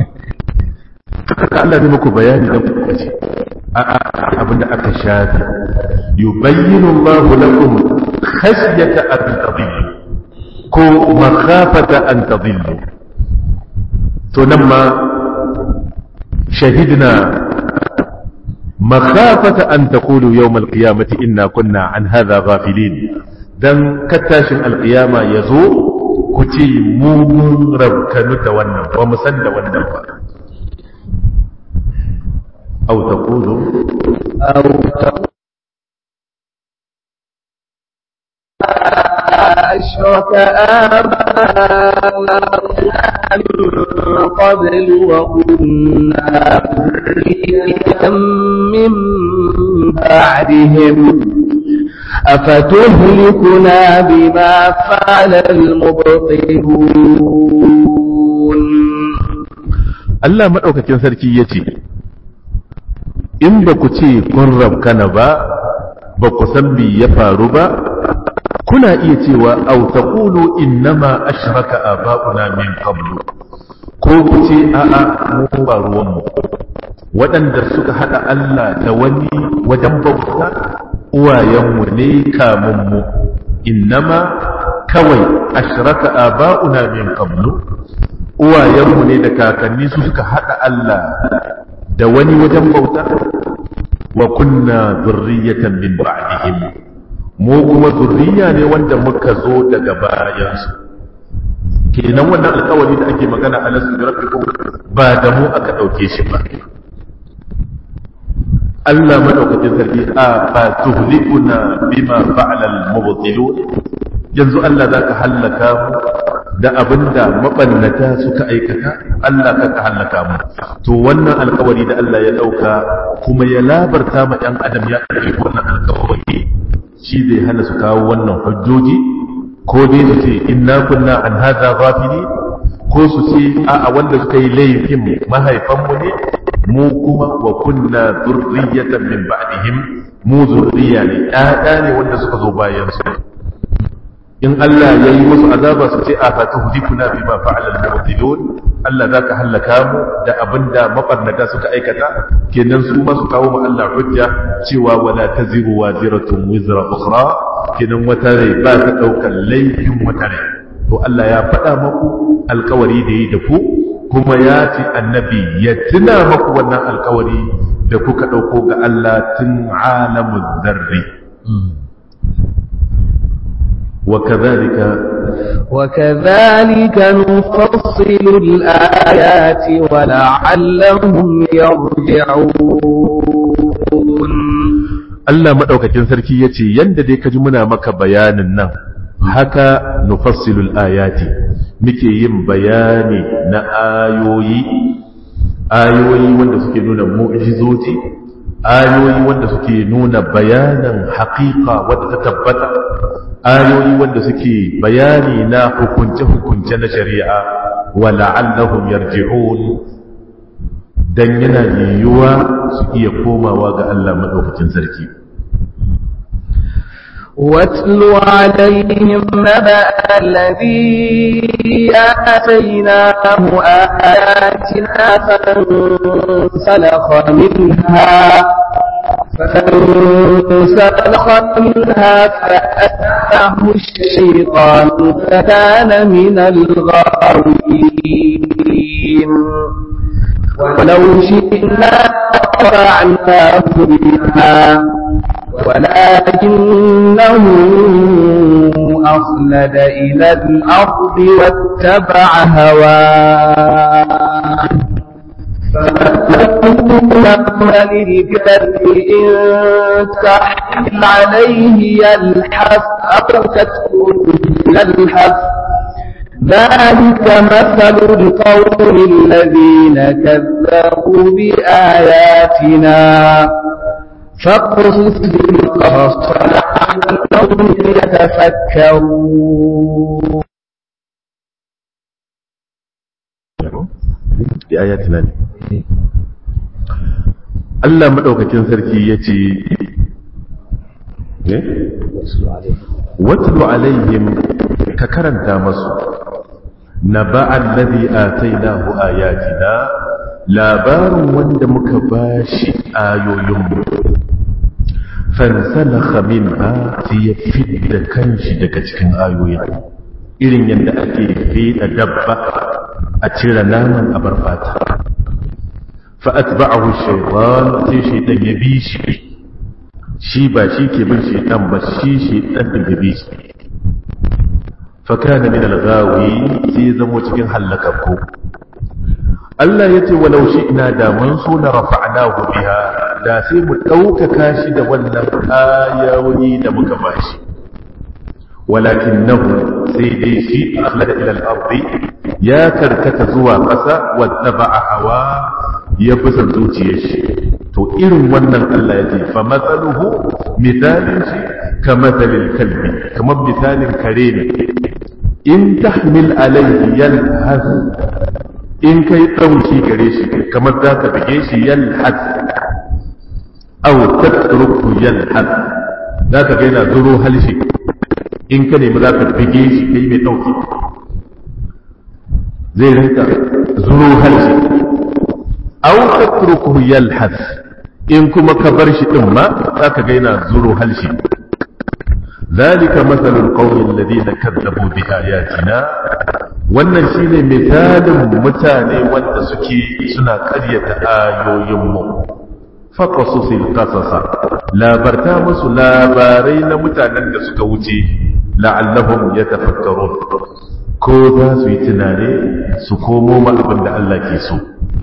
Allah zai maku bayani dan ku bace a'a abinda aka shafi yubayyinu Allahu lakum khashyata an tadillu ko makhafata an tadillu to nan ma shahidna makhafata an taqulu yawm al-qiyamati inna kunna an hadha ghafilin dan kattashin al-qiyama yazo ku ce mu mun rabkanu da wannan ba mu san da wannan ba aw taqulu aw أشرك آباؤنا من قبل وكنا ذرية من بعدهم أفتهلكنا بما فعل المبطلون Allah maɗaukakin sarki ya ce, In ba ku ce kun rabkana ba, ba ku san me ya faru ba, kuna iya cewa au taqulu innama ashraka aba'una min qablu ko ku ce a'a mu ba ruwan mu waɗanda suka hada Allah da wani wajen bauta uwayenmu ne kamun mu innama kawai ashraka aba'una min qablu uwayenmu ne da kakanni su suka haɗa Allah da wani wajen bauta wa kunna zurriyatan min ba'dihim mu kuma zurriya ne wanda muka zo daga bayansu kenan wannan alkawari da ake magana a nasu da rabbikum ba da mu aka ɗauke shi ba Allah madaukakin sarki a ba tuhlikuna bima fa'ala al-mubtilun yanzu Allah zaka hallaka mu da abinda mabannata suka aikata Allah ka hallaka mu to wannan alkawari da Allah ya dauka kuma ya labarta ma ɗan adam ya ɗauki wannan alkawari shi zai hana su kawo wannan hujjoji ko dai su ce inna kunna an hadha ghafili ko su ce a'a wanda suka yi laifin mahaifanmu ne mu kuma wa kunna zurriyatan min ba'dihim mu zurriya ne ƴaƴa ne wanda suka zo bayan su in Allah ya yi musu azaba su ce a fa tuhdikuna bima fa'ala al-mubtilun Allah zaka halaka mu da abinda mabarnata suka aikata kenan su ma su kawo mu Allah hujja cewa wala taziru waziratun wizra ukhra kenan wata rai ba ta daukar laifin wata rai to Allah ya faɗa maku alkawari da yi da ku kuma ya ce annabi ya tuna maku wannan alkawari da kuka ɗauko ga Allah tun alamun zarri وكذلك وكذلك نفصل الآيات ولعلهم يرجعون Allah maɗaukakin sarki ya ce yadda dai ka ji muna maka bayanin nan haka nufassilul ayati muke yin bayani na ayoyi ayoyi wanda suke nuna mu'jizoji ayoyi wanda suke nuna bayanan haƙiƙa wadda ta tabbata ayoyi wanda suke bayani na hukunce-hukunce na shari'a wa la'allahum yarji'un dan yana yiwuwa su iya komawa ga Allah madaukakin sarki واتل عليهم نبأ الذي آتيناه آياتنا فانسلخ منها فانسلخ منها فأتبعه الشيطان فكان من الغاوين ولو شئنا رفعناه بها ولكنه أخلد إلى الأرض واتبع هواه فمثله للكلب إن تحمل عليه يلحف أو تتركه يلحف ذلك مثل القوم الذين كذبوا بآياتنا فاقصص بالقصص لعلهم يتفكرون bi ayatina ne Allah madaukakin sarki yace ne watlu alaihim ka karanta masu naba alladhi atainahu ayatina labarin wanda muka bashi ayoyinmu fansalakha minha sai ya fidda kanshi daga cikin ayoyin irin yadda ake fida dabba a cire naman a bar fata fa'atba'ahu shaytan sai shaytan ya bi shi shi ba shi ke bin shaytan ba shi shaytan din ya bi shi fa kana min al-ghawi sai ya zamo cikin halakakku Allah ya ce walau shi ina da mun so na rafa'nahu biha da sai mu ɗaukaka shi da wannan ayoyi da muka bashi ولكنه سيدي شيء أخلد إلى الأرض يا كركت زوا قسا واتبع هوا يبسل زوجيش تو إرم ونن الله يتي فمثله مثال شيء كمثل الكلب كما مثال كريم إن تحمل عليه يلهث إن كي توشي كريش كما ذاك بجيش يلهث أو تتركه يلهث ذاك بينا ذرو هلشي in ka nemi za ka fige shi kai mai ɗauki zai rinka zuro harshe aw tatrukuhu yalhas in kuma ka bar shi din ma za ka ga yana zuro harshe ذلك مثل القوم الذين كذبوا بآياتنا wannan shine misalin mutane wanda suke suna ƙaryata ayoyinmu faqasusil qasasa labarta musu labarai na mutanen da suka wuce la'allahum yatafakkarun ko za su yi tunane su komo ma abin da Allah ke so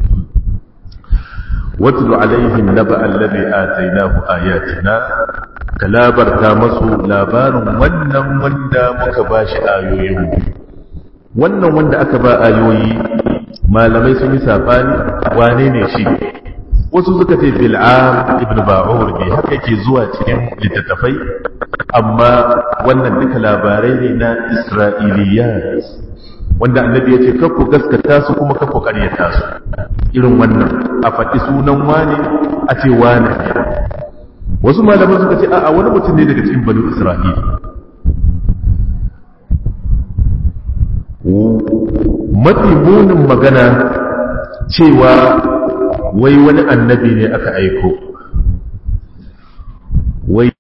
watlu alaihim naba alladhi atainahu ayatina ka labarta masu labarin wannan wanda muka bashi ayoyin wannan wanda aka ba ayoyi malamai sun yi sabani wane ne shi wasu suka ce bil'am ibn ba'ur ne haka yake zuwa cikin littattafai amma wannan duka labarai ne na isra'iliyat wanda annabi ya ce kakku gaskata su kuma kakku karyata su irin wannan a faɗi sunan wane a ce wane ne wasu malaman suka ce a wani mutum ne daga cikin banu isra'ila mafi munin magana cewa wai wani annabi ne aka aiko wai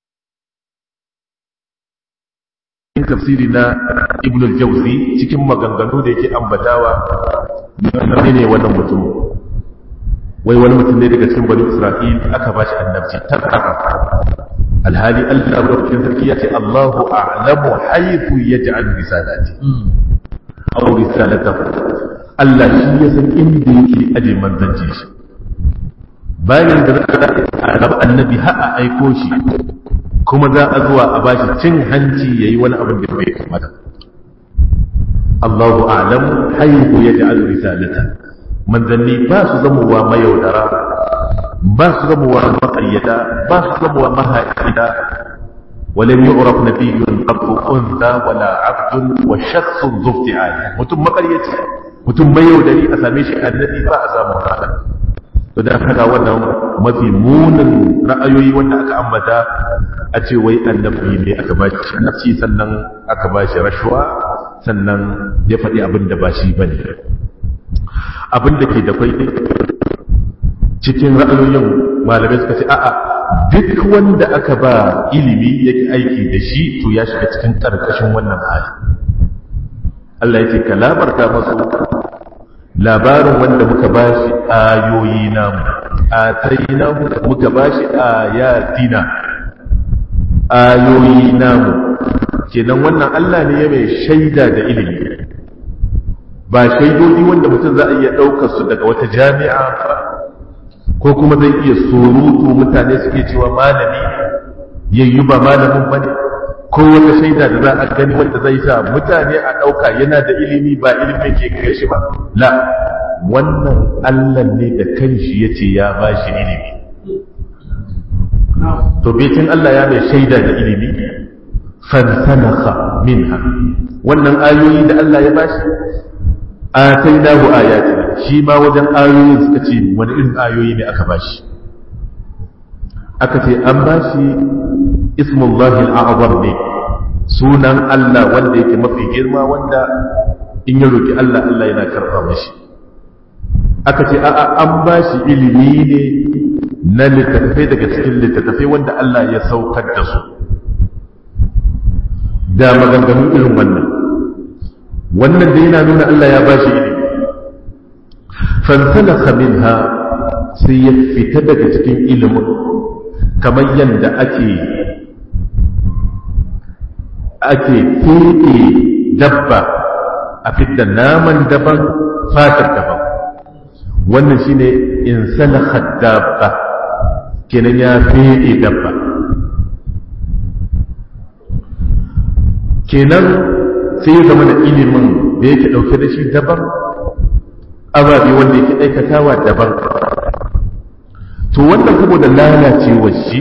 tafsiri na ibn al-jawzi cikin maganganu da yake ambatawa ne ne wannan mutum wai wani mutum ne daga cikin bani isra'il aka bashi annabci tabbata alhali Allah rabbil sarki ya ce Allahu a'lamu haythu yaj'al risalati aw risalatahu Allah shi ya san inda yake aje manzanci shi bayan da za a gaba annabi har a aiko shi kuma za a zuwa a bashi cin hanci yayi wani abin da bai kamata Allahu a'lam haythu yaj'al risalata manzanni ba su zamowa mayaudara ba su zamowa maƙayyada ba su zamowa mahaƙida ولم يعرف نبي قط انثى ولا عبد وشخص ذو افتعال mutum maƙaryaci mutum mai yaudari a same shi annabi ba a samu haka to da haka wannan mafi munin ra'ayoyi wanda aka ambata a ce wai annabi ne aka ba shi nafsi sannan aka ba shi rashuwa sannan ya faɗi abin da ba shi bane abin da ke da kwai cikin ra'ayoyin malamai suka ce a'a duk wanda aka ba ilimi yake aiki da shi to ya shiga cikin karkashin wannan hali Allah yake ka labarta masu labarin wanda muka bashi ayoyi namu ataina muka bashi ayatina ayoyi namu kenan wannan Allah ne ya mai shaida da ilimi ba shaidodi wanda mutum za a iya ɗaukar su daga wata jami'a ko kuma zai iya surutu mutane suke cewa malami yayyu ba malamin ba ne ko wata shaida da za a gani wanda zai sa mutane a ɗauka yana da ilimi ba ilimin ke gare shi ba la wannan Allah ne da kanshi ya ce ya ba shi ilimi to betin Allah ya mai shaida da ilimi fansanaka minha wannan ayoyi da Allah ya bashi atainahu ayatina shi ma wajen ayoyin suka ce wani irin ayoyi ne aka bashi aka ce an bashi ismullahi al'azam ne sunan Allah wanda yake mafi girma wanda in ya roki Allah Allah yana karɓa mashi aka ce a'a an bashi ilimi ne na littattafai daga cikin littattafai wanda Allah ya saukar da su da maganganu irin wannan wannan da yana nuna Allah ya bashi ilimi fansalaka minha sai ya fita daga cikin ilimin kamar yadda ake ake feɗe dabba a fidda naman daban fatar daban wannan shine in salaka dabba kenan ya feɗe dabba kenan sai ya zama da ilimin da yake ɗauke da shi daban ababe wanda yake aikatawa daban to wannan saboda lalacewar shi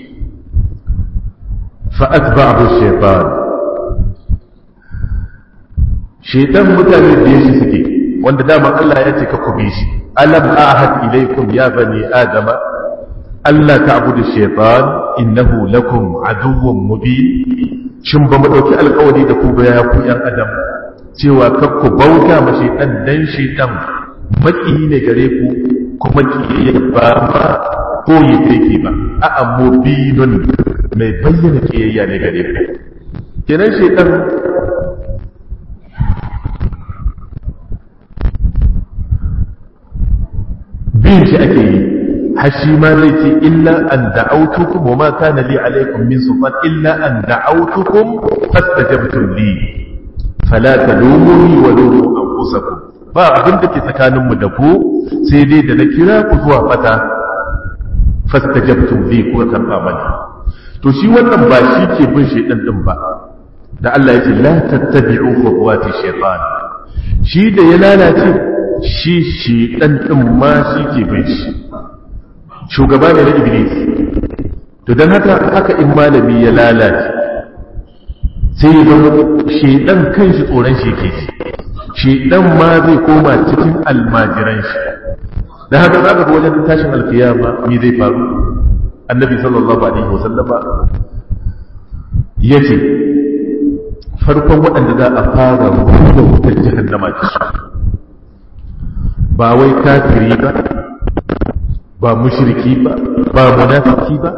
fa'at ba'abu shaitan shaitan mutane da shi suke wanda dama Allah ya ce ka kubi shi alam ahad ilaikum ya bani adama Allah ta'budu shaitan innahu lakum aduwwun mubin shin ba mu ɗauki alkawari da ku ba ya ku ‘yan adam cewa kar ku bauta ma shaitan dan shaitan maki ne gare ku kuma kiyayya ba ma ko yi take ba a'a mubinun mai bayyana kiyayya ne gare ku kenan shaitan bin shi ake yi har shi ma zai ce illa an da'autukum wa ma kana li alaikum min sultan illa an da'autukum fastajabtum li fala talumuni wa lumu anfusakum ba abin da ke tsakaninmu da ku sai dai da na kira ku zuwa fata fastajabtum li ku karba mani to shi wannan ba shi ke bin shaidan din ba da Allah ya ce la tattabi'u khutuwati shaytan shi da ya lalace shi shaidan din ma shi ke bin shi shugaba ne na iblis to dan haka haka in malami ya lalace sai ya zama shaidan kanshi tsoron shi ke shi shaidan ma zai koma cikin almajiran shi da haka za ka ga wajen tashin alkiyama me zai faru annabi sallallahu alaihi wasallama ya ce farkon waɗanda za a fara rubuta wutar jahannama da su ba wai kafiri ba ba mushriki ba ba munafiki ba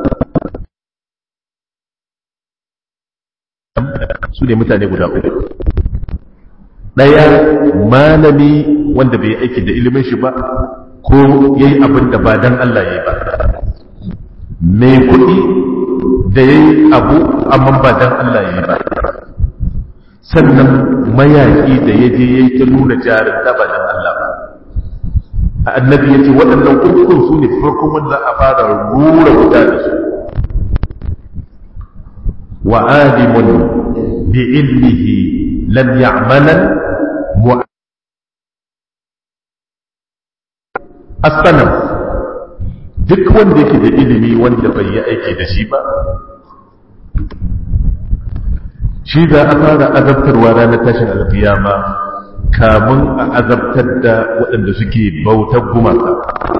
su ne mutane guda uku ɗaya malami wanda bai aiki da ilimin shi ba ko yayi abin da ba dan Allah yayi ba mai kuɗi da yayi abu amma ba dan Allah yayi ba sannan mayaki da ya je yayi ta nuna jarin da ba dan Allah ba annabi yace waɗannan ukun su ne farkon wanda a fara rura wuta da su wa alimun bi ilmihi lam ya'malan asanan duk wanda yake da ilimi wanda bai yi aiki da shi ba shi za a fara azabtarwa ranar tashin alkiyama kamun a azabtar da waɗanda suke bautar gumaka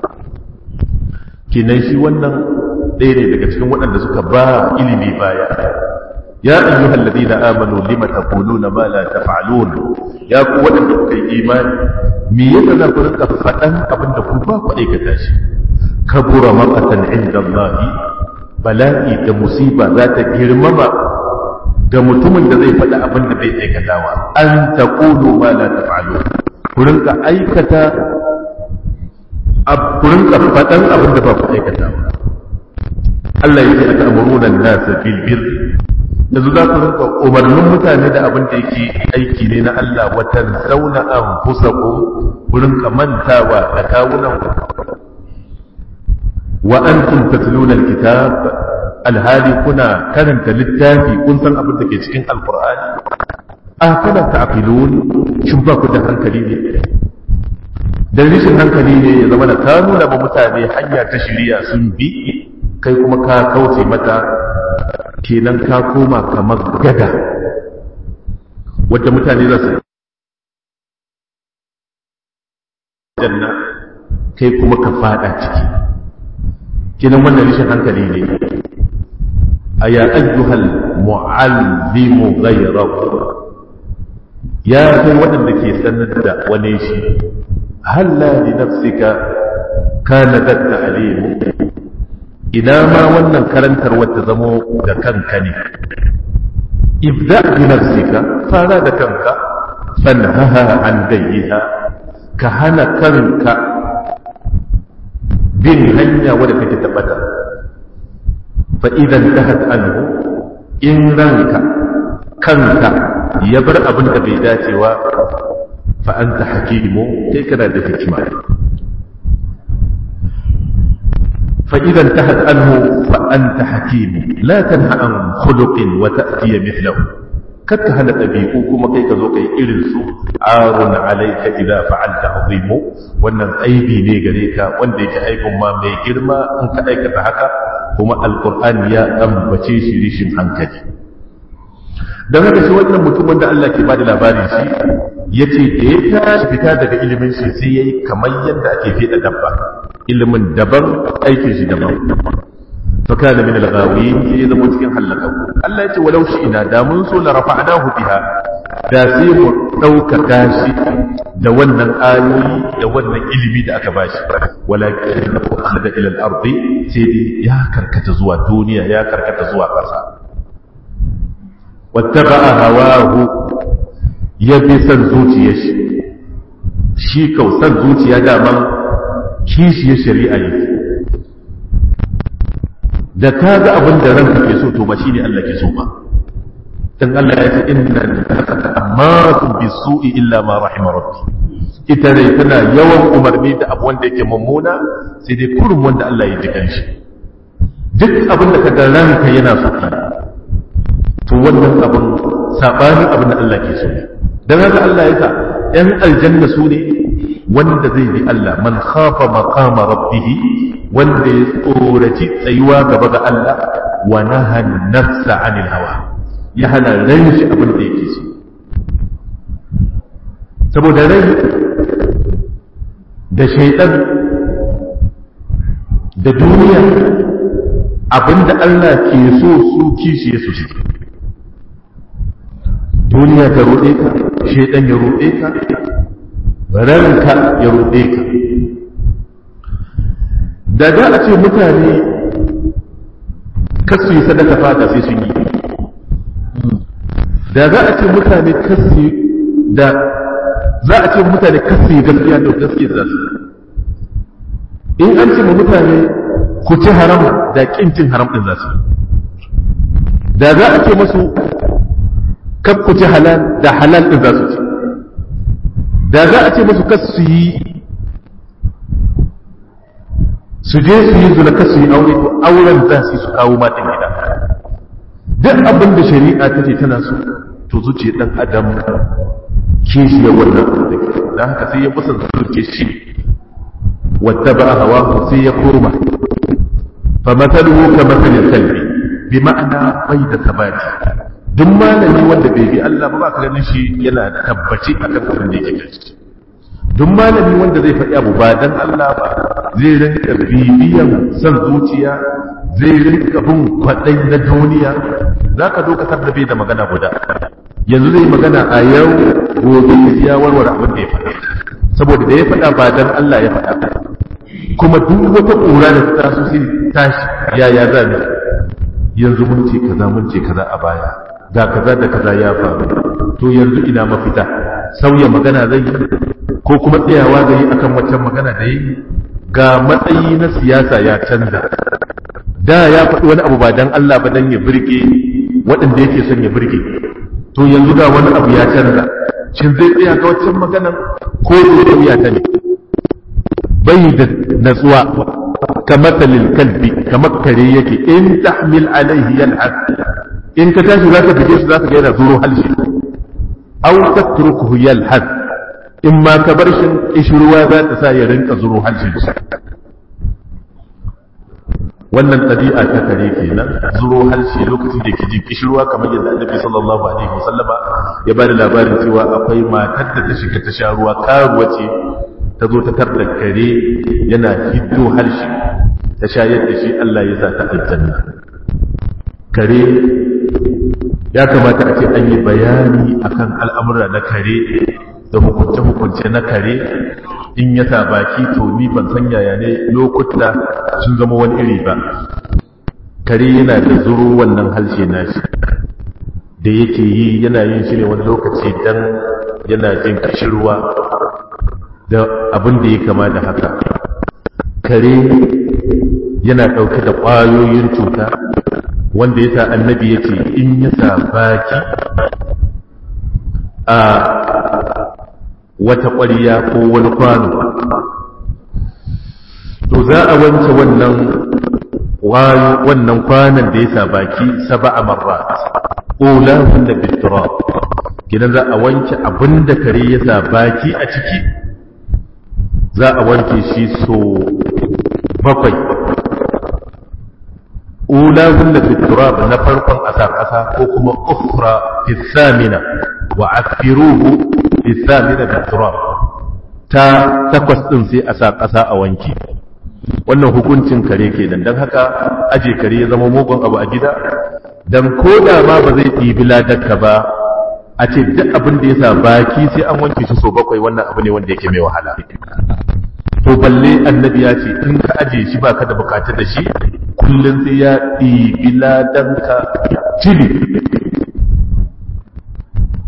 kinan shi wannan ɗaya ne daga cikin waɗanda suka ba ilimi baya ya ayyuhal ladina amanu lima taquluna ma la taf'alun ya ku waɗanda kuka yi imani me yasa za ku rinka faɗan abin da ku ba ku aikata shi kabura maqatan inda Allah bala'i da musiba za ta girmama ga mutumin da zai faɗi abin da bai aikatawa an taqulu ma la taf'alun ku rinka aikata ku rinka faɗan abin da ba ku aikatawa Allah ya ce aka amuruna nasa bil birri yanzu za ku rinka umarnin mutane da abin da yake aiki ne na Allah watan zauna an fusa ku ku rinka mantawa da kawunan ku wa antum tatluna alkitab alhali kuna karanta littafi kun san abin da ke cikin alqur'ani a kana ta'qilun shin ba ku da hankali ne dan rishin hankali ne ya zama da ka nuna ba mutane hanya ta shiriya sun bi kai kuma ka kauce mata kenan ka koma kamar gada wadda mutane za su janna kai kuma ka fada ciki kenan wannan rishin hankali ne a ya ayyuhal mu'allimu ghayrahu ya kai waɗanda ke sanar da wani shi halla li nafsika kana datta alimu ina ma wannan karantar wata zamo da kanka ne ibda bi nafsika fara da kanka fanhaha an dayyiha ka hana kanka bin hanya wadda kake tabbata fa idan tahat anhu in ranka kanka ya bar abin da bai dacewa fa anta hakimu kai kana da hikima فإذا انتهت عنه فأنت حكيم لا تنهى عن خلق وتأتي مثله كتهنا تبيكو كما كي كزوكي إرنسو عار عليك إذا فعلت عظيم وأن أيبي نيغريكا وأن ديك أيب ما ميجرما أنك أيك تحكا كما القرآن يا أم بچيش ريشن أنكجي don haka shi wannan mutum wanda Allah ke bada labari shi ya ce da ya tashi fita daga ilimin shi sai ya yi kamar yadda ake fiɗa dabba ilimin daban aikin shi daban fakana min al-ghawi sai ya zama cikin halaka Allah ya ce walau shi ina da mun so la rafa'nahu biha da sai mu ɗaukaka shi da wannan ayoyi da wannan ilimi da aka bashi walakin akhada ila al-ardi sai dai ya karkata zuwa duniya ya karkata zuwa ƙasa wattaba'a hawahu ya bi san zuciyar shi shi kau san zuciya daman kishiyar shari'a yake da ka ga abin da ranka ke so to ba shine Allah ke so ba dan Allah ya ce inna amaratun bisu'i illa ma rahima rabbi ita dai tana yawan umarni da abu wanda yake mummuna sai dai kurum wanda Allah ya ji kanshi duk abin da kaga ranka yana so to wannan abin sabani abin da Allah ke so dan haka Allah ya sa yan aljanna su ne wanda zai bi Allah man khafa maqama rabbih wanda ya tsoraci tsayuwa gaba ga Allah wa naha nafsa anil hawa ya hana ran shi abin da yake so saboda rai da shaidan da duniya abinda Allah ke so su kishi ya su shi duniya ta ruɗe ka shaidan ya ruɗe ka ranka ya ruɗe ka da za a ce mutane kasu yi sadaka fata sai sun yi da za a ce mutane kasu da za a ce mutane kasu yi gaskiya da gaskiya za su in an ce mutane ku ci haram da kin cin haram din za su da za a ce masu kaf ku ci halal da halal din za su ci da za a ce masu kasu yi su je su yi zuna kasu yi aure to auren za su yi su kawo matan gida duk abin da shari'a ta ce tana so to zuciya dan adam kishi ya wannan da haka sai ya musan zuciya shi wata ba hawa sai ya kurma fa matsaluhu ka matsalin kalbi bi ma'ana bai da sabati duk malami wanda bai bi Allah ba ba ka ganin shi yana tabbaci akan abin da yake kai duk malami wanda zai faɗi abu ba dan Allah ba zai rinka bibiyan son zuciya zai rinka bin kwaɗai na duniya za ka zo ka tabbabe da magana guda yanzu zai magana a yau gobe ya warware abin da ya faɗa saboda da ya faɗa ba dan Allah ya faɗa kuma duk wata ƙura da ta taso sai tashi yaya za mu yanzu mun ce kaza mun ce kaza a baya ga kaza da kaza ya faru to yanzu ina mafita sauya magana zai yi ko kuma tsayawa zai yi akan waccan magana da yi ga matsayi na siyasa ya canza da ya faɗi wani abu ba dan Allah ba dan ya birge waɗanda yake son ya birge to yanzu ga wani abu ya canza shin zai tsaya ga waccan maganan ko zai ya ta ne bai da natsuwa kamar talil kalbi kamar kare yake in tahmil alaihi yalhas in ka tashi zaka fige shi zaka ga yana zuro halshi aw tatrukuhu yalhas in ma ka bar shi ishruwa za ta sa ya rinka zuro halshin shi wannan ɗabi'a ta kare kenan zuro halshe lokacin da ke jin kishirwa kamar yadda annabi sallallahu alaihi wasallama ya bada labarin cewa akwai matar da ta shiga ta sha ruwa karuwa ce ta zo ta tarda kare yana hiddo harshe ta shayar da shi Allah ya sa ta aljanna kare ya kamata a ce an yi bayani akan al'amura na kare da hukunce-hukunce na kare in ya sa baki to ni ban san yaya ne lokuta sun zama wani iri ba kare yana da zuru wannan harshe nashi da yake yi yana yin shi ne wani lokaci dan yana jin kishirwa da abin da ya kama da haka kare yana ɗauke da ƙwayoyin cuta wanda ya sa annabi ya ce in ya sa baki a wata ƙwariya ko wani kwano to za a wanke wannan wannan kwanan da ya sa baki saba a marra ƙula wanda bitura gidan za a wanke abin da kare ya sa baki a ciki za a wanke shi so bakwai ula wanda bitura na farkon a sa ƙasa ko kuma ukra fi samina wa afiruhu isamina da turab ta takwas ɗin sai a sa ƙasa a wanki wannan hukuncin kare ke dan haka aje kare ya zama mugun abu a gida dan ko da ma ba zai ɗibi ladarka ba a ce duk abin da ya sa baki sai an wanke shi so bakwai wannan abu ne wanda yake mai wahala to balle annabi ya ce in ka aje shi baka da bukatar da shi kullum sai ya ɗibi ladanka cili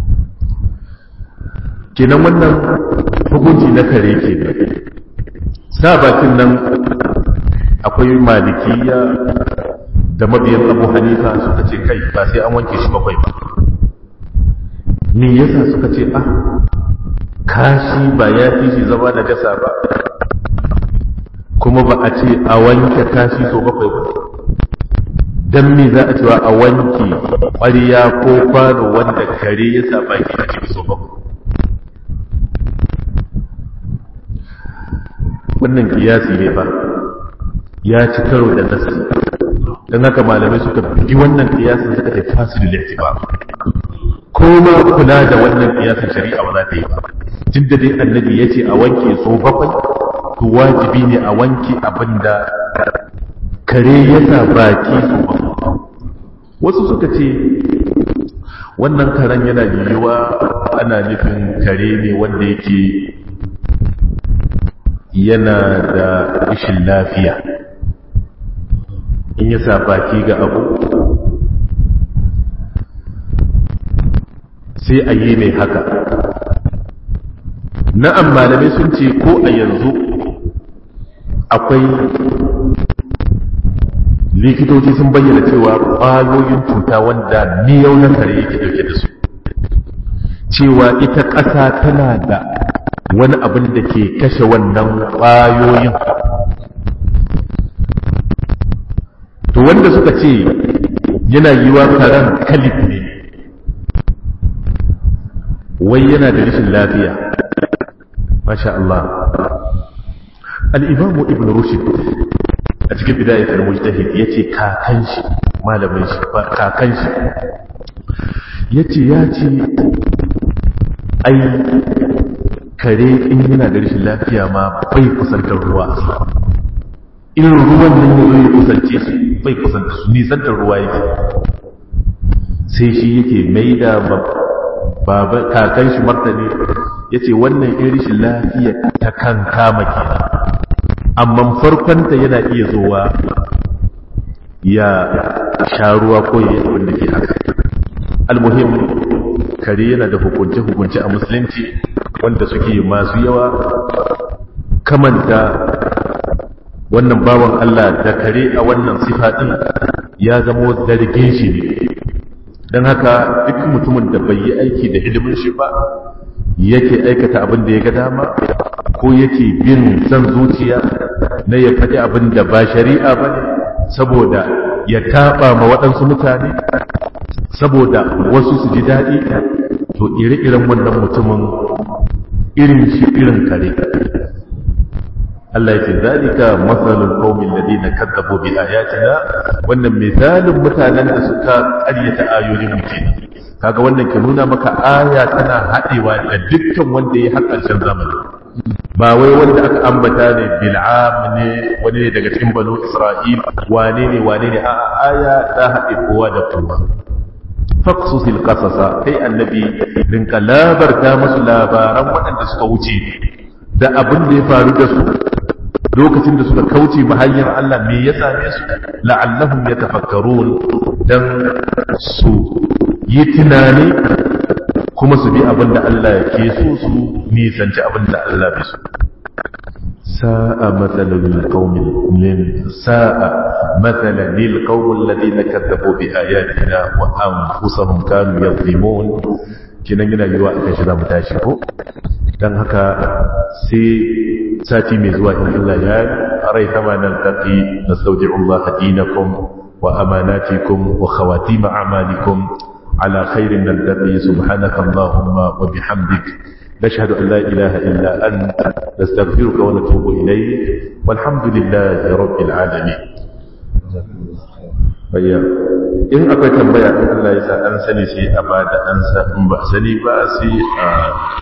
kenan wannan hukunci na kare ke sa bakin nan akwai malikiya da mabiyan abu hanifa suka ce kai ba sai an wanke shi bakwai ba me yasa suka ce ah kashi ba ya fi shi zama da jasa ba kuma ba a ce a wanke kashi so bakwai ba don me za a cewa a wanke ƙwariya ko kwano wanda kare ya sa baki a cikin so bakwai wannan kiyasi ne ba ya ci karo da nasi don haka malamai suka bi wannan kiyasin suka ce fasidu da ba ko ma kula da wannan kiyasin shari'a ba za ta yi ba tun da dai annabi ya ce a wanke so bakwai to wajibi ne a wanke abin da kare ya sa baki so bakwai wasu suka ce wannan karen yana yiwuwa ana nufin kare ne wanda yake yana da rashin lafiya in ya sa baki ga abu sai a yi mai haka na'am malamai sun ce ko a yanzu akwai likitoci sun bayyana cewa ƙwayoyin cuta wanda miyau na kare yake dauke da su cewa ita ƙasa tana da wani abin da ke kashe wannan ƙwayoyin to wanda suka ce yana yiwa karen kalif ne wai yana da rashin lafiya masha Allah al-imamu ibn rushd a cikin bidayatul mujtahid yace kakan shi malamin shi kakan shi yace ya ce ai kare in yana da rashin lafiya ma bai kusantar ruwa irin ruwan nan ya zo ya kusance su bai kusanta su nisantar ruwa yake sai shi yake mai da baba kakan shi martani ya ce wannan irin rashin lafiya ta kan kama kenan amma farkonta yana iya zuwa ya sha ruwa ko ya yi abin da ke haka almuhim kare yana da hukunce-hukunce a musulunci wanda suke masu yawa kamanta wannan bawan Allah da kare a wannan sifa ɗin ya zama zargin shi ne don haka duk mutumin da bai yi aiki da ilimin shi ba yake aikata abin da ya ga dama ko yake bin san zuciya na ya faɗi abin da ba shari'a ba ne saboda ya taɓa ma waɗansu mutane saboda wasu su ji daɗi to ire-iren wannan mutumin irin shi irin kare Allah ya ce zalika masalul qaumin ladina kadzabu bi ayatina wannan misalin mutanen da suka ƙaryata ayoyin mu kenan kaga wannan ke nuna maka aya tana haɗewa da dukkan wanda ya har ƙarshen zamani ba wai wanda aka ambata ne bil'am ne wani ne daga cikin banu isra'il wane ne wane ne a aya ta haɗe kowa da kowa faqsusil qasasa kai annabi rinka labarta musu labaran waɗanda suka wuce da abin da ya faru da su lokacin da suka kauce ma hanyar Allah me ya same su la'allahum yatafakkarun dan su yi tunani kuma su bi abin da Allah ke so su nisanci abin da Allah bai so sa'a matsalan lil qaumin min sa'a mathalan lil qaumil ladina kadzabu bi ayatina wa anfusahum kanu yadhimun kinan yana yiwa akan shi zamu tashi ko dan haka sai sati mai zuwa in Allah ya rai kama nan taqi nastawdi'u Allah dinakum wa amanatikum wa khawatim a'malikum على خير نلتقي سبحانك اللهم وبحمدك نشهد أن لا إله إلا أنت نستغفرك ونتوب إليك والحمد لله رب العالمين bayya in akwai tambaya in Allah ya sa an sani sai a bada an sa in ba sani ba sai a